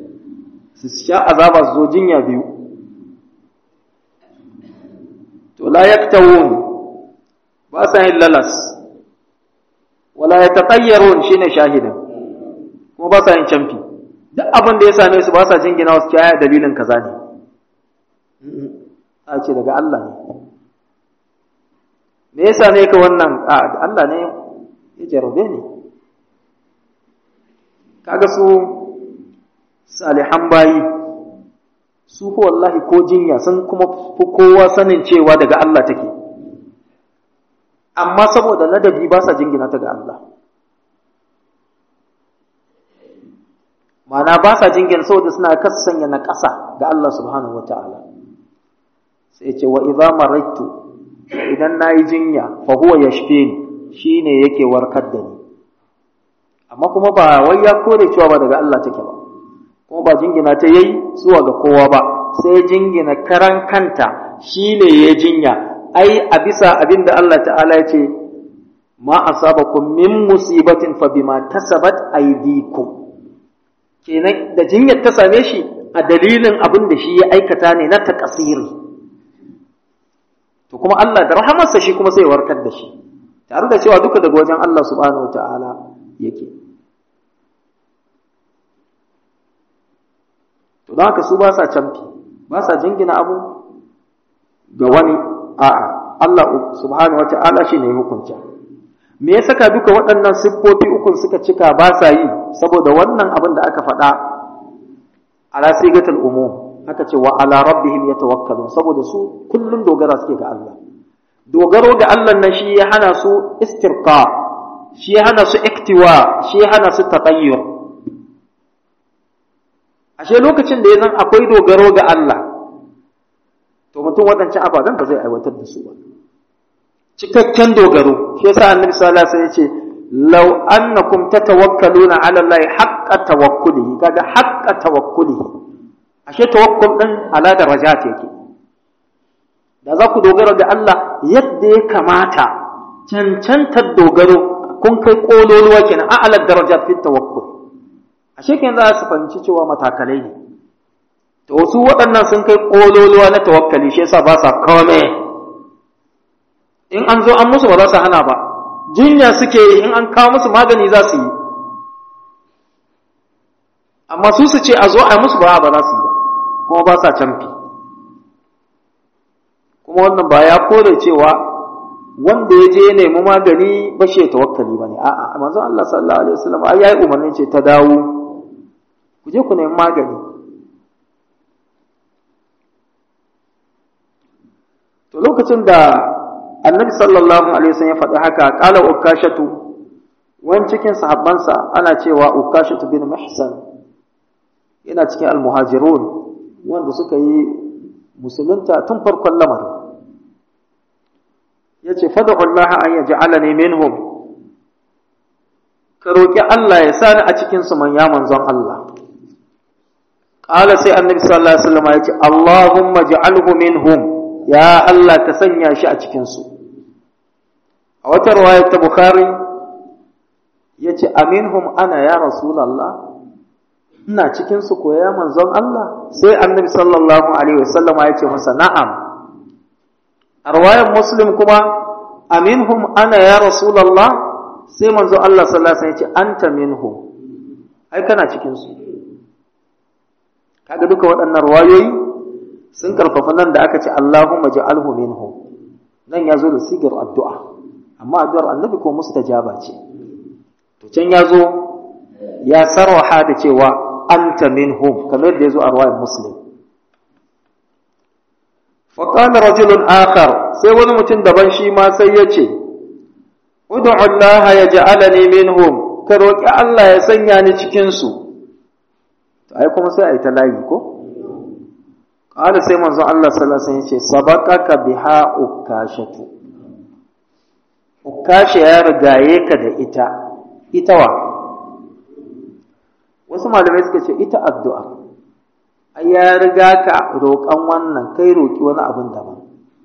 su sha azaba su zo jinya biyu to wala yaktawun ba sa yin lalas wala yatatayyarun shine shahidin kuma ba sa yin camfi duk abin da ya same su ba sa jingina wasu kiyaya dalilin kaza ne a ce daga Allah ne me yasa ne ka wannan a Allah ne ya jarabe ne kaga su salihan bayi su ko wallahi ko jinya sun kuma fi kowa sanin cewa daga Allah take amma saboda ladabi ba sa jingina ta ga Allah ma'ana ba sa jingina saboda suna kasanya na ƙasa ga Allah subhanahu wata'ala sai ce wa idza maraitu idan nayi jinya fa huwa yashfini shine yake warkar da ni amma kuma ba wai ya kore cewa ba daga Allah take ba kuma ba jingina ta yayi zuwa ga kowa ba sai jingina karan kanta shine ya jinya ai a bisa abinda Allah ta'ala ya ce ma asabakum min musibatin fa bima kasabat aydikum kenan da jinyar ta same shi a dalilin abin da shi ya aikata ne na takasiri to kuma Allah da rahamarsa shi kuma sai warkar da shi tare da cewa duka daga wajen Allah subhanahu wataala yake to don haka su ba sa camfi ba sa jingina abu ga wani a'a Allah subhanahu wataala shi ne hukunta me ya saka duka waɗannan siffofi ukun suka cika ba sa yi saboda wannan abin da aka faɗa ala sigatul umum aka ce wa ala rabbihim yatawakkalun saboda su kullun dogara suke ga Allah dogaro ga Allah nan shi ya hana su istirqa shi ya hana su iktiwa shi ya hana su tatayyur ashe lokacin da ya zan akwai dogaro ga Allah to mutum waɗancan ababen ba zai aiwatar da su ba cikakken dogaro shi yasa annabi sallallahu alaihi wasallam ya ce law annakum tatawakkaluna ala allahi haqqa tawakkulihi kaga haqqa tawakkulihi ashe tawakkul din ala darajat yake da za ku dogara ga Allah yadda ya kamata cancantar dogaro kun kai kololuwa kenan a ala darajat fi tawakkul ashe kenan za su fahimci cewa matakalai ne to su waɗannan sun kai kololuwa na tawakkali shi yasa ba sa kome in an zo an musu ba za su hana ba jinya suke yi in an kawo musu magani za su yi amma su su ce a zo a musu ba ba za su yi ba kuma ba sa canfi kuma wannan ba ya kore cewa wanda ya je ya nemi magani ba shi ya tawakkali ba ne a'a manzo Allah sallallahu alaihi wasallam ai yayi umarnin ce ta dawo ku je ku nemi magani to lokacin da annabi sallallahu alaihi wasallam ya faɗi haka qala ukashatu wani cikin sahabbansa ana cewa ukashatu bin muhsan yana cikin almuhajirun wanda suka yi musulunta tun farkon lamarin yace fad'u Allah an yaj'alani minhum ka roki Allah ya sani a cikin su man ya manzon Allah qala sai annabi sallallahu alaihi wasallam yace Allahumma ij'alhu minhum ya Allah ka sanya shi a cikin su a wata riwaya ta Bukhari yace aminhum ana ya rasulullah ina cikin su ko ya manzon Allah sai annabi sallallahu alaihi wasallam ya ce masa na'am a riwayar muslim kuma aminhum ana ya rasulullah sai manzon Allah sallallahu alaihi wasallam ya ce anta minhum ai kana cikin su kaga duka waɗannan riwayoyi sun karfafa nan da aka ce Allahumma ja'alhu minhum nan ya zo da sigar addu'a amma addu'ar annabi ko mustajaba ce to can ya zo ya sarwaha da cewa anta minhum kamar da yazo a riwayar muslim fa qala rajulun akhar sai wani mutum daban shi ma sai ya ce ud'u Allah yaj'alani minhum ka roki Allah ya sanya ni cikin su to ai kuma sai ai ta layi ko qala sai manzo Allah sallallahu alaihi wasallam ya ce sabaqaka biha ukashatu ukasha ya rigaye ka da ita ita wa wasu malamai suka ce ita addu'a ai ya riga ka roƙon wannan kai roƙi wani abin daban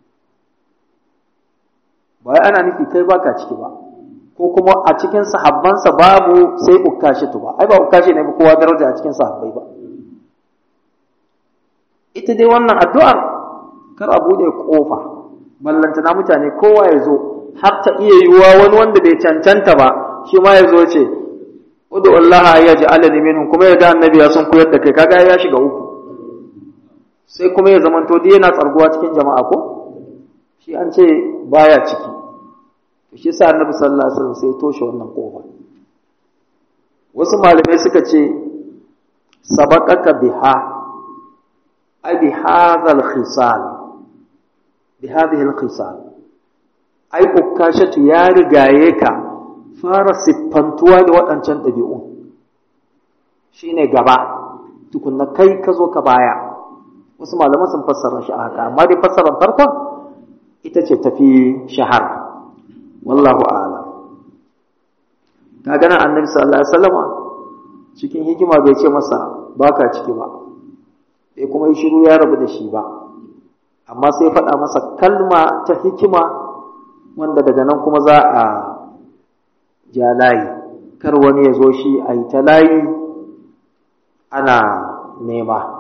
ba wai ana nufi kai baka ciki ba ko kuma a cikin sahabbansa babu sai ukkashi tu ba ai ba ukkashi ne ba kowa daraja a cikin sahabbai ba ita dai wannan addu'ar kar a bude kofa ballantana mutane kowa ya zo har ta iya yiwuwa wani wanda bai cancanta ba shi ma ya zo ce udu Allah ya ji alani minhum kuma ya ga annabi ya sun koyar da kai kaga ya shiga uku sai kuma ya zamanto dai yana tsarguwa cikin jama'a ko shi an ce baya ciki to shi sa annabi sallallahu alaihi wasallam sai toshe wannan kofa wasu malamai suka ce sabaqaka biha ay bi hadha al-khisal bi hadhihi al-khisal ai ukashatu ya rigaye ka fara siffantuwa da waɗancan ɗabi'un shine gaba tukunna kai ka zo ka baya wasu malaman sun fassara shi a haka amma dai fassarar farkon ita ce tafi shahara wallahu a'lam ka gana annabi sallallahu alaihi wasallama cikin hikima bai ce masa baka ciki ba bai kuma yi shiru ya rabu da shi ba amma sai faɗa masa kalma ta hikima wanda daga nan kuma za a ja layi kar wani ya zo shi a yi ta layi ana nema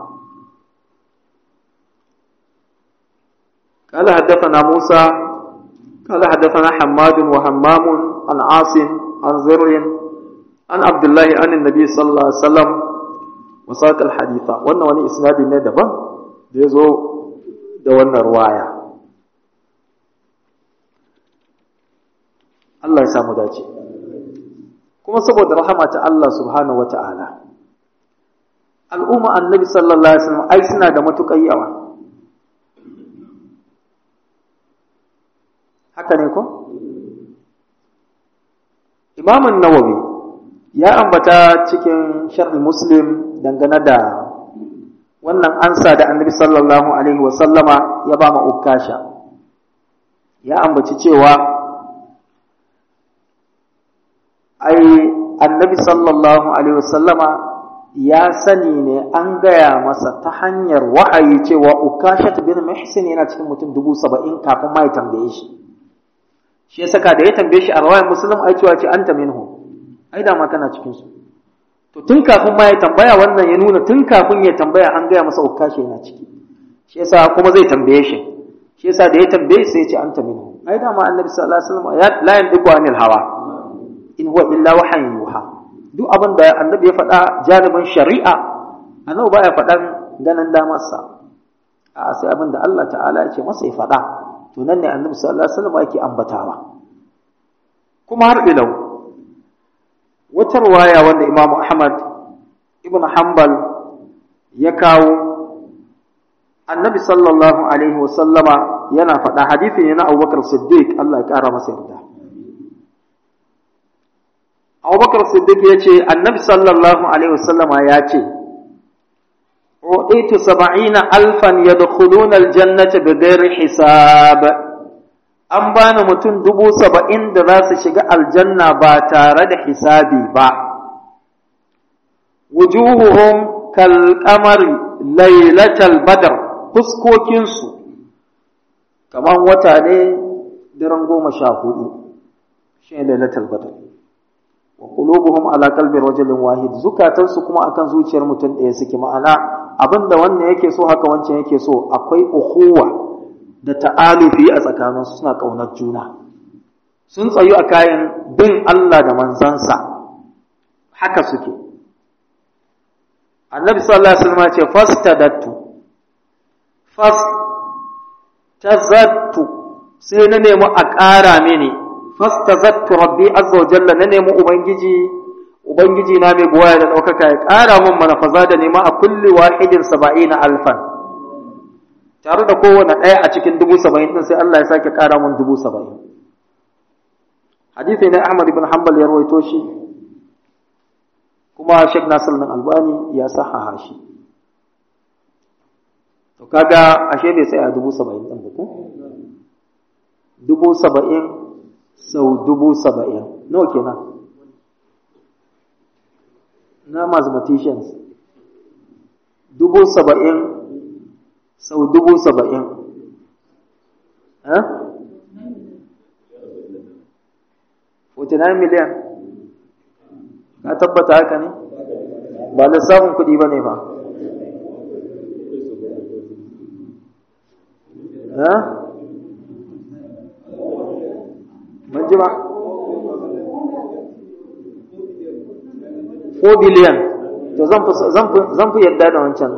قال حدثنا موسى قال حدثنا حماد وهمام عن عاصم عن زر عن عبد الله عن النبي صلى الله عليه وسلم وساق الحديث wannan wani isnadi ne daban da yazo da wannan ruwaya Allah ya samu dace kuma saboda rahama ta Allah subhanahu wata'ala al'umma annabi sallallahu alaihi wasallam ai suna da matukar yawa haka ne ko Imam nawawi ya ambata cikin sharh Muslim dangane da wannan ansa da Annabi sallallahu alaihi wa sallama ya ba ma ukasha ya ambaci cewa ai Annabi sallallahu alaihi wa sallama ya sani ne an gaya masa ta hanyar wa'ayi cewa ukasha bin muhsin yana cikin mutum dubu saba'in kafin ma ya tambaye shi shi ya saka da ya tambaye shi a rawayar musulun ai cewa ce anta minhu ai da ma kana cikin su to tun kafin ma ya tambaya wannan ya nuna tun kafin ya tambaya an gaya masa ukashi yana ciki shi yasa kuma zai tambaye shi shi yasa da ya tambaye sai ya ce anta minhu ai da ma annabi sallallahu alaihi wasallam ya la yandiku anil hawa in huwa illa wahyin yuha duk abin da annabi ya faɗa janibin shari'a annabi baya faɗan ganin damarsa a sai abin da Allah ta'ala ya ce masa ya faɗa to nan ne annabi sallallahu alaihi wasallam yake ambatawa kuma har ilau wata ruwaya wanda imamu ahmad ibn hanbal ya kawo annabi sallallahu alaihi wasallama yana faɗa hadisi ne na abubakar siddiq Allah ya ƙara masa yarda abubakar siddiq ya ce annabi sallallahu alaihi wasallama ya ce أعطيت سبعين ألفا يدخلون الجنة بغير حساب an bani mutum dubu saba'in da za su shiga aljanna ba tare da hisabi ba wujuhuhum kal qamari lailatal badr fuskokinsu kamar wata ne daren goma sha hudu shi ne lailatul badr wa qulubuhum ala qalbi rajulin wahid zukatansu kuma akan zuciyar mutum ɗaya suke ma'ana abinda wannan yake so haka wancan yake so akwai ukhuwa da ta'alufi a tsakaninsu suna ƙaunar juna sun tsayu a kayan bin Allah da manzansa haka suke annabi sallallahu alaihi wasallam ce fastadattu fastazattu sai na nemi a ƙara mini fastazattu rabbi azza wa jalla na nemi ubangiji ubangiji na mai buwaya da ɗaukaka ya ƙara min mana faza da nema a kulli wahidin saba'ina alfan tare da kowane ɗaya a cikin dubu saba'in ɗin sai Allah ya sake ƙara mun dubu saba'in. Hadithi ne Ahmad ibn Hanbal ya rawaito shi, kuma Sheikh Nasir bin Albani ya sahaha shi. To kaga ashe bai sai a dubu saba'in ɗin ba ko? Dubu saba'in sau dubu saba'in. Nawa kenan? Na mathematicians. Dubu saba'in sau dubu saba'in nine miliyan ka tabbata haka ne ba lissafin kuɗi ba ne ba ban ji ba 4 biliyan to zan fi yadda da wancan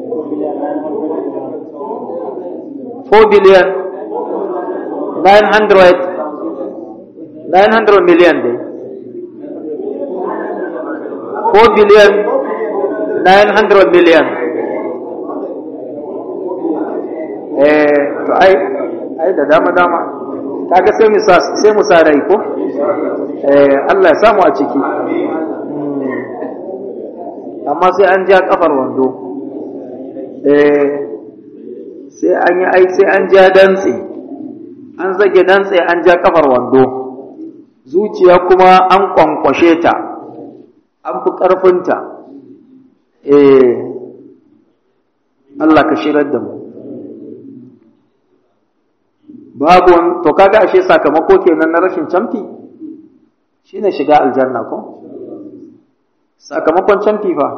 4 biliyan 900 900 miliyan dai 4 biliyan 900 miliyan eh to ai ai da dama dama kaga sai mu sai mu sa rai ko eh Allah ya samu a ciki amma sai an ja kafar wando eh sai an yi ai sai an ja dantse an zage dantse an ja kafar wando zuciya kuma an kwankwashe ta an fi ƙarfinta eh Allah ka shirar da mu babu to kaga ashe sakamako kenan na rashin camfi shine shiga aljanna ko sakamakon camfi fa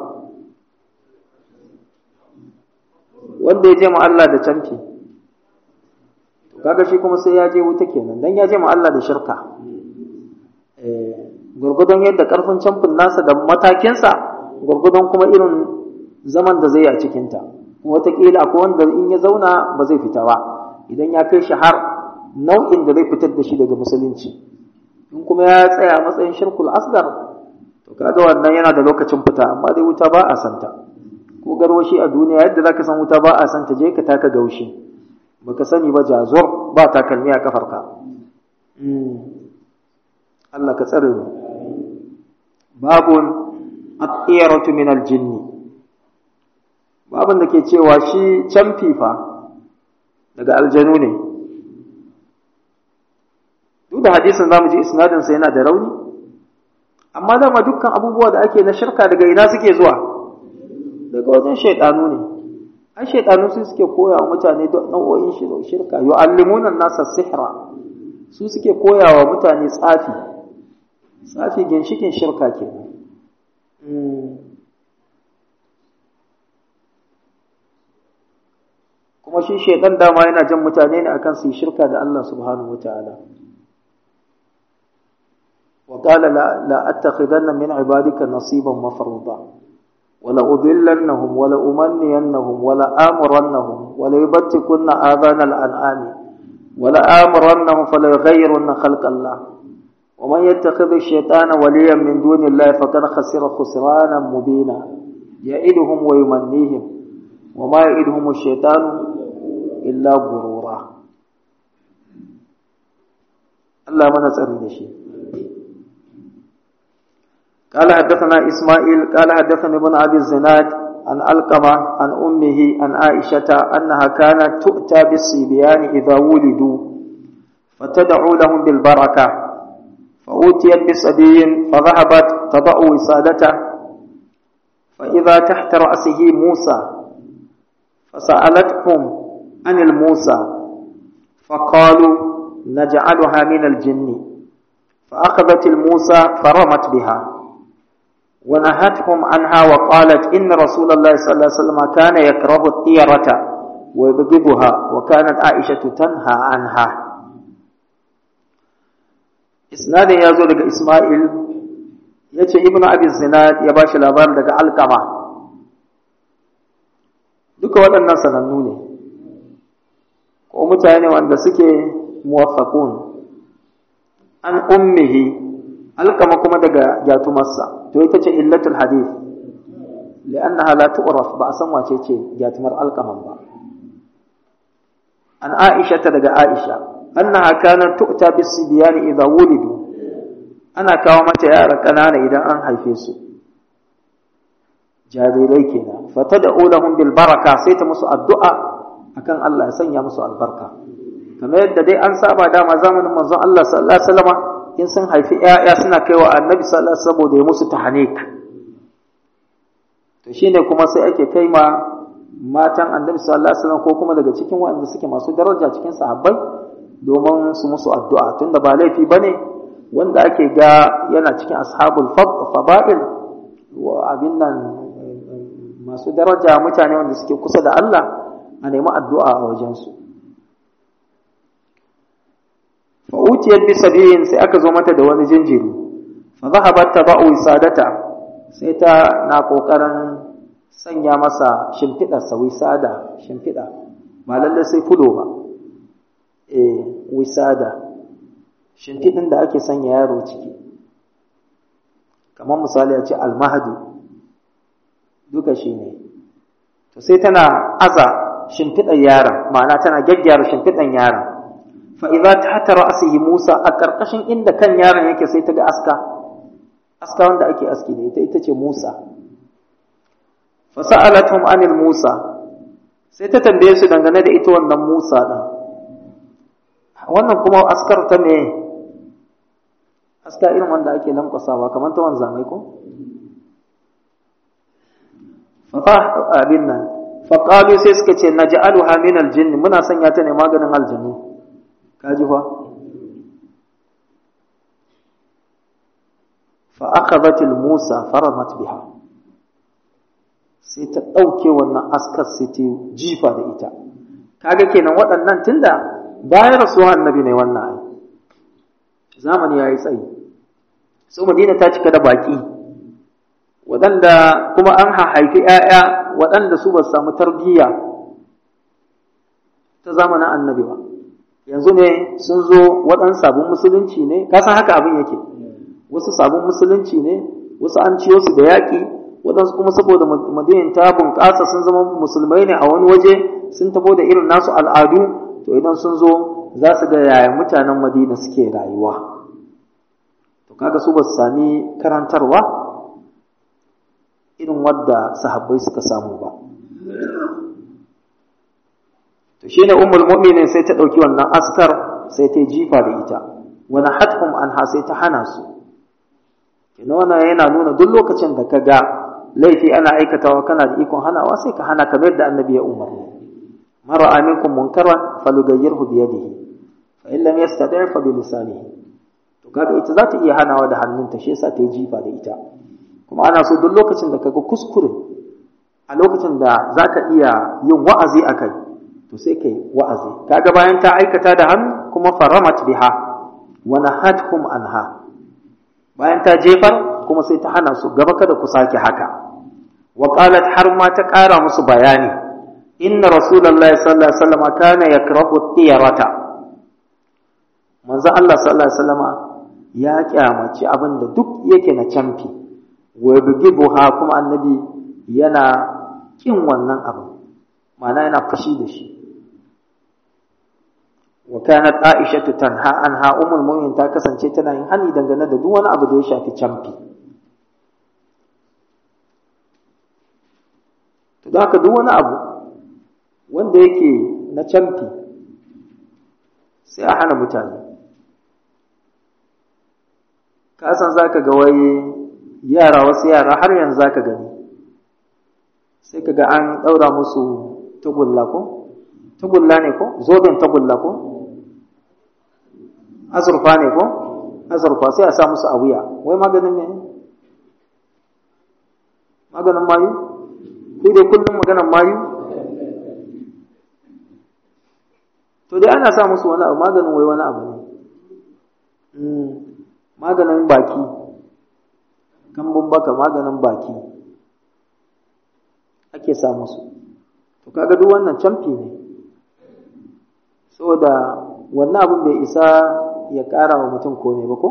wanda ya je ma Allah da camfi to kaga shi kuma sai ya je wuta kenan dan ya je ma Allah da shirka eh gurgudun yadda karfin camfin nasa da matakinsa gurgudun kuma irin zaman da zai yi a cikinta wataƙila akwai wanda in ya zauna ba zai fita ba idan ya kai shi har nau'in da zai fitar da shi daga musulunci in kuma ya tsaya a matsayin shirkul asgar to kaga wannan yana da lokacin fita amma dai wuta ba a santa ko garwashi a duniya yadda zaka san wuta ba a santa je ka taka gaushi baka sani ba jazur ba takalmi a kafarka Allah ka tsare mu babun at-tiyaratu min al-jinni babun da ke cewa shi camfi fa daga aljanu ne duk da hadisin zamu ji isnadin sa yana da rauni amma dama dukkan abubuwa da ake na shirka daga ina suke zuwa daga wajen shaidanu ne ai shaidanu su suke koya wa mutane nau'o'in shirka yu'allimuna nasa sihra su suke koya wa mutane tsafi tsafi ginshikin shirka kenan kuma shi shaidan dama yana jan mutane ne akan su yi shirka da Allah subhanahu wataala wa qala la la attakhidanna min ibadika nasiban mafruḍa wala udillannahum wala umanniyannahum wala amurannahum wala yubattikunna adhana al-an'ami wala amurannahum fala yughayyirunna khalqa Allah ومن يتخذ الشيطان وليا من دون الله فقد خسر خسرانا مبينا يعدهم ويمنيهم وما يعدهم الشيطان إلا غرورا الله من tsari da shi قال حدثنا إسماعيل قال حدثني ابن أبي الزناد عن ألقمة عن أمه عن عائشة أنها كانت تؤتى بالصبيان إذا ولدوا فتدعو لهم بالبركة فأوتيت بصبي فذهبت تضع وسادته فإذا تحت رأسه موسى فسألتهم عن الموسى فقالوا نجعلها من الجن فأخذت الموسى فرمت بها ونهتهم عنها وقالت إن رسول الله صلى الله عليه وسلم كان يكره الطيرة ويبغضها وكانت عائشة تنهى عنها isnadin ya zo daga Ismail ya ce Ibn Abi Zinad ya ba shi labarin daga Alkama duka waɗannan sanannu ne ko mutane wanda suke muwaffaqun an ummihi alkama kuma daga jatumarsa to ita ce illatul hadith li'annaha la tu'raf ba a san wace ce jatumar alkaman ba an Aisha ta daga Aisha annaha kanat tu'ta bis-sibyan idha wulidu ana kawo mata yara kanana idan an haife su jarirai kenan fatad'u lahum bil baraka sai ta musu addu'a akan Allah ya sanya musu albarka kamar yadda dai an saba dama zamanin manzon Allah sallallahu alaihi wasallam in sun haifi ƴaƴa suna kaiwa annabi sallallahu alaihi saboda ya musu tahnik to shine kuma sai ake kai ma matan annabi sallallahu alaihi wasallam ko kuma daga cikin waɗanda suke masu daraja cikin sahabbai domin su musu addu'a tunda ba laifi bane wanda ake ga yana cikin ashabul fada'il wa abin nan masu daraja mutane wanda suke kusa da Allah a nemi addu'a a wajensu fa utiyat bi sabiyin sai aka zo mata da wani jinjiri fa zahabat taba'u wisadata sai ta na kokarin sanya masa shimfidar sa wisada shimfida ba lalle sai fulo ba eh wisada shimfidin da ake sanya yaro ciki kamar misali a ce almahadi duka shi ne to sai tana aza shimfiɗar yaron ma'ana tana gyaggyara shimfiɗar yaron fa idza tahta ra'sihi Musa a karkashin inda kan yaron yake sai ta ga aska aska wanda ake aski da ita ita ce Musa fa sa'alatum anil Musa sai ta tambaye su dangane da ita wannan Musa din wannan kuma askar ta me aska irin wanda ake lankwasawa kamar ta wanzamai ko fa abin nan faƙalu sai suka ce na ja'aluha min aljinni muna sanya ta ne maganin aljanu kaji fa fa akhadhatil musa faramat biha sai ta ɗauke wannan askar sai ta jifa da ita kaga kenan waɗannan tunda bayan rasuwa annabi ne wannan ai zamani yayi tsayi so madina ta cika da baki waɗanda kuma an haifi ‘ya'ya waɗanda su ba samu tarbiyya ta zamanin annabi ba yanzu ne sun zo waɗansu sabon musulunci ne kasan haka abin yake wasu sabon musulunci ne wasu an ciyo su da yaƙi waɗansu kuma saboda madinin ta bunƙasa sun zama musulmai ne a wani waje sun tafo da irin nasu al'adu to idan sun zo za su ga yaya mutanen madina suke rayuwa to kaga su ba su sami karantarwa irin wadda sahabbai suka samu ba to shine ummul mu'minin sai ta dauki wannan askar sai ta jifa da ita wani hathum anha sai ta hana su kina wannan yana nuna duk lokacin da ka ga laifi ana aikatawa kana da ikon hanawa sai ka hana kamar yadda annabi ya umarni mara aminkum munkaran falugayyirhu bi yadihi fa in lam yastati' fa bi lisanihi to kaga ita za ta iya hanawa da hannunta shi yasa ta yi jifa da ita kuma ana so duk lokacin da kaga kuskure a lokacin da zaka iya yin wa'azi akai to sai kai wa'azi kaga bayan ta aikata da hannu kuma faramat biha wa nahatkum anha bayan ta jefar kuma sai ta hana su gaba kada ku sake haka wa qalat har ma ta ƙara musu bayani inna rasulullahi sallallahu alaihi wasallam kana yakrahu tiyarata manzo Allah sallallahu alaihi wasallama ya kyamaci abin da duk yake na camfi wa buha kuma annabi yana kin wannan abin ma'ana yana fashi da shi wa kanat aisha tanha anha ummul mu'minin ta kasance tana yin hani dangane da duk wani abu da ya shafi camfi to da haka duk wani abu wanda yake na camfi sai a hana mutane ka san zaka ga wai yara wasu yara har yanzu zaka gani sai kaga an daura musu tagulla ko tagulla ne ko zoben tagulla ko azurfa ne ko azurfa sai a sa musu a wuya wai maganin me maganin mayu ku dai kullum maganin mayu to dai ana sa musu wani abu maganin wai wani abu ne maganin baki kambun baka maganin baki ake sa musu to kaga duk wannan camfi ne saboda wannan abin bai isa ya ƙara wa mutum komai ba ko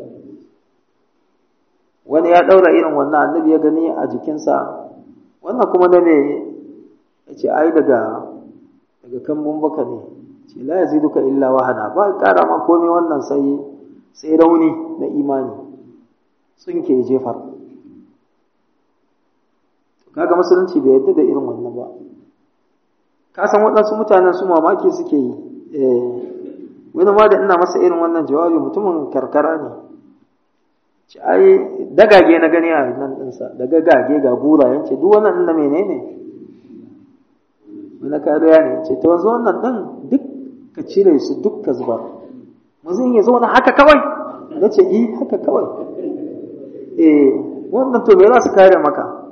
wani ya ɗaura irin wannan annabi ya gani a jikinsa wannan kuma na me ya ce ai daga daga kambun baka ne ce la ya duka illa wahana ba ƙara ma komai wannan sai sai rauni na imani tsinke jefar kaga musulunci bai yadda da irin wannan ba ka san waɗansu mutanen su mamaki suke yi wani ma da ina masa irin wannan jawabi mutumin karkara ne ci ai dagage na gani a nan ɗinsa da gagage ga gura yance duk wannan ɗin da menene wani kariya ne ce ta wanzu wannan ɗin duk ka cire su duk ka zubar mazin ya zauna haka kawai na ce yi haka kawai eh wannan to me za su kare maka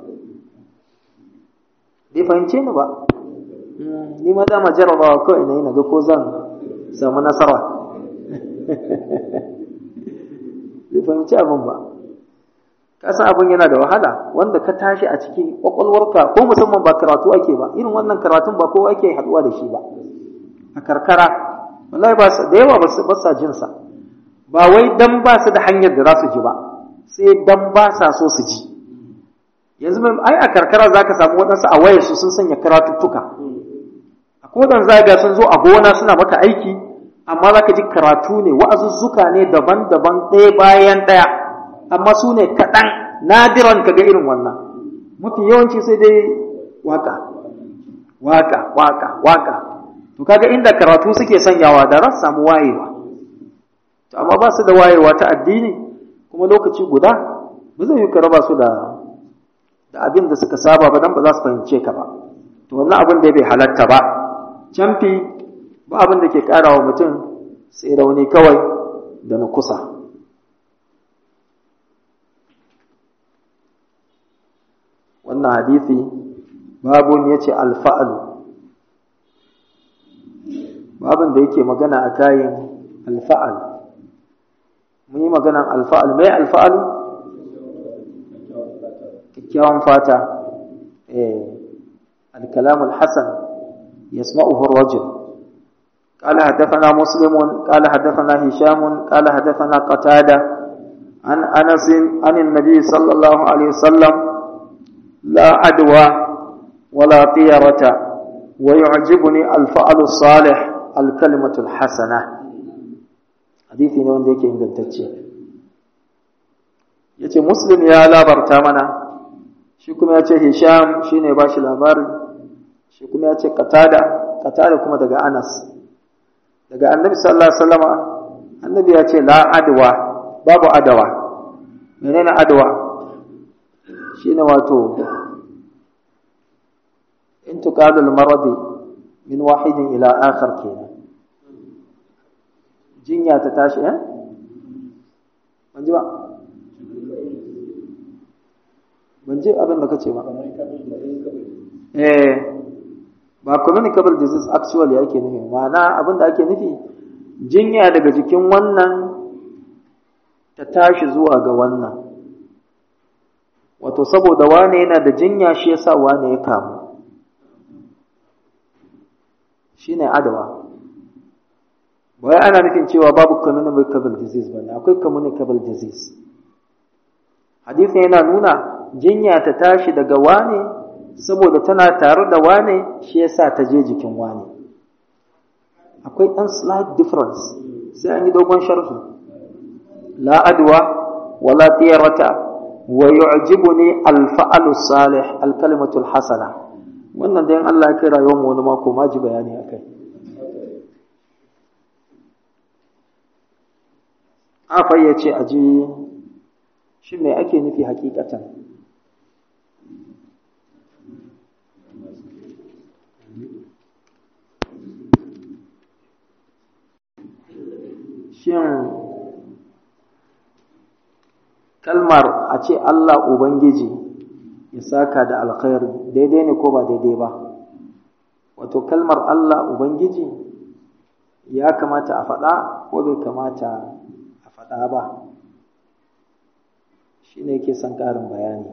bai fahimce ni ba ni ma dama jarabawa kawai na yi na ga ko zan samu nasara bai fahimci abin ba kasan abin yana da wahala wanda ka tashi a cikin kwakwalwarka ko musamman ba karatu ake ba irin wannan karatun ba kowa ake haduwa da shi ba a karkara wallahi ba da yawa ba sa jin sa ba wai dan ba su da hanyar da za su ji ba sai dan ba sa so su ji yanzu ai a karkara zaka samu waɗansu a wayar su sun sanya karatuttuka a kodan zaga sun zo a gona suna maka aiki amma zaka ji karatu ne wa'azuzzuka ne daban-daban ɗaya bayan ɗaya amma su ne kaɗan nadiran ka ga irin wannan mafi yawanci sai dai waka waka waka waka to kaga inda karatu suke sanyawa da ran samu wayewa to amma ba su da wayewa ta addini kuma lokaci guda ba zai yi ka raba su da da abin da suka saba ba dan ba za su fahimce ka ba to wannan abin da bai halatta ba camfi ba abin da ke ƙara wa mutum sai rauni kawai da na kusa wannan hadithi babun ya ce alfa'alu babin da yake magana a kayan alfa'al mun yi maganan alfa'al mai alfa'alu kyakkyawan fata alkalamul hasan yasma'uhu rajul قال حدثنا مسلم قال حدثنا هشام قال حدثنا قتادة عن أنس عن النبي صلى الله عليه وسلم لا عدوى ولا طيرة ويعجبني الفعل الصالح الكلمة الحسنة حديثي ne wanda yake ingantacce yace muslim ya labarta mana shi kuma yace hisham shine ba shi labari shi kuma yace qatada qatada kuma daga anas daga annabi sallallahu alaihi wasallama annabi ya ce la adwa babu adawa menene adwa shine wato intiqal al-marad min wahidin ila akhar kenan jinya ta tashi eh ban ji ba ban ji abin da kace ba eh ba communicable disease actually ake nufi ma'ana abin da ake nufi jinya daga jikin wannan ta tashi zuwa ga wannan wato saboda wane yana da jinya shi yasa wane ya kamu shine adawa wai ana nufin cewa babu communicable disease bane akwai communicable disease hadisi yana nuna jinya ta tashi daga wane saboda tana tare da wane shi yasa ta je jikin wane akwai ɗan slight difference sai an yi dogon sharhi la adwa wala tiyarata wa yu'jibuni al-fa'lu salih al-kalimatu al-hasana wannan dai Allah ya kai rayuwar mu wani mako ma ji bayani akai afa yace aji shi me ake nufi hakikatan shin kalmar a ce Allah Ubangiji ya saka da alkhairi daidai ne ko ba daidai ba wato kalmar Allah Ubangiji ya kamata a faɗa ko bai kamata a faɗa ba shi ne yake son ƙarin bayani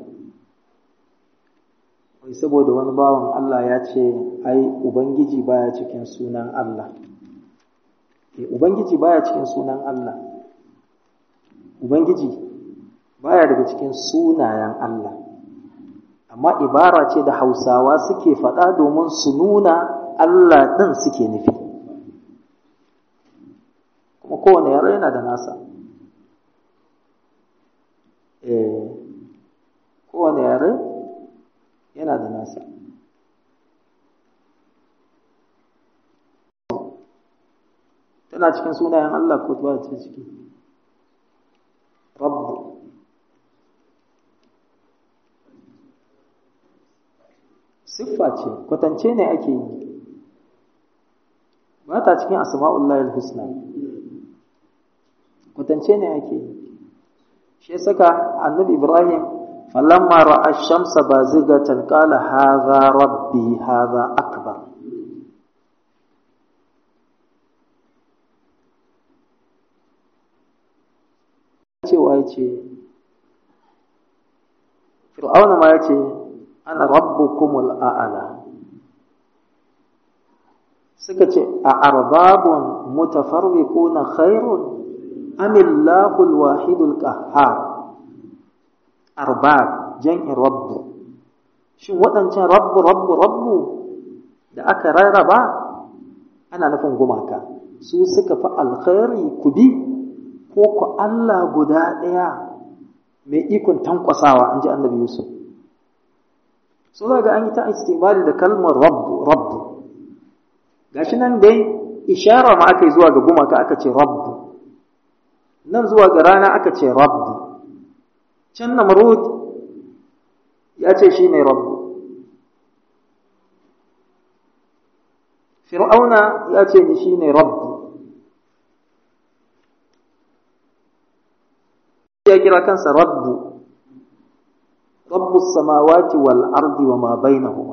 wai saboda wani bawan Allah ya ce ai Ubangiji baya cikin sunan Allah Ubangiji baya cikin sunan Allah Ubangiji baya daga cikin sunayen Allah amma ibara ce da Hausawa suke faɗa domin su nuna Allah ɗin suke nufi kuma kowane yare yana da nasa eh kowane yare yana da nasa tana cikin sunayen Allah ko ba ta ciki rabbu siffa ce kwatance ne ake yi ba ta cikin asma'ullahi husna kwatance ne ake yi shi saka annabi ibrahim falamma ra'a ash-shamsa bazigatan qala hadha rabbi hadha akbar ce fir'auna ma ya ce ana rabbukumul a'ala suka ce a arbabun mutafarriquna khairun amillahu alwahidul qahhar arbab jam'in rabbu shin waɗancan rabbu rabbu rabbu da aka rarraba ana nufin gumaka su suka fi alkhairi ku bi ko ku Allah guda ɗaya mai ikon tankwasawa an ji annabi Yusuf so za ga an yi ta istimali da kalmar rabbu rabbu gashi nan dai ishara ma aka yi zuwa ga gumaka aka ce rabbu nan zuwa ga rana aka ce rabbu can namrud ya ce shi ne rabbu fir'auna ya ce ni shi ne rabbu ya kira kansa rabbu rabbu samawati wal ardi wa ma bainahuma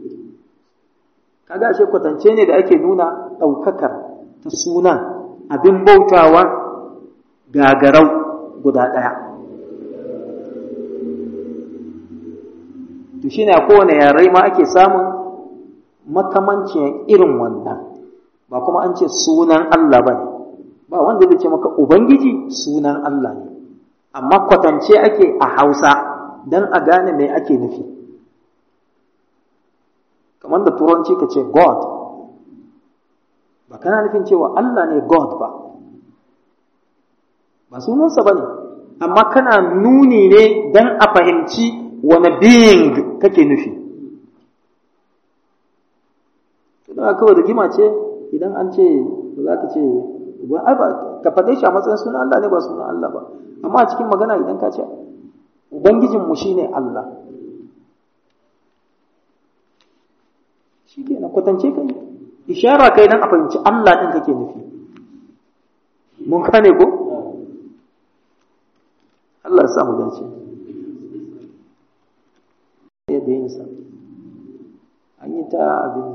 kaga ashe kwatance ne da ake nuna ɗaukakar ta sunan abin bautawa gagarau guda ɗaya to shine a kowane yare ma ake samun makamancin irin wannan ba kuma an ce sunan Allah ba ne ba wanda zai ce maka ubangiji sunan Allah ne amma kwatance ake a hausa don a gane mai ake nufi kamar da turanci ka ce god ba kana nufin cewa Allah ne god ba ba sunansa ba ne amma kana nuni ne don a fahimci wani being kake nufi don kawai rigima ce idan an ce za ka ce ka faɗe shi a matsayin sunan Allah ne ba sunan Allah ba amma a cikin magana idan ka ce ubangijinmu shi ne Allah shi ke na kwatance kai ishara kai don a fahimci Allah ɗin kake nufi mun kane ko Allah ya samu dace yadda yin sa an yi ta abin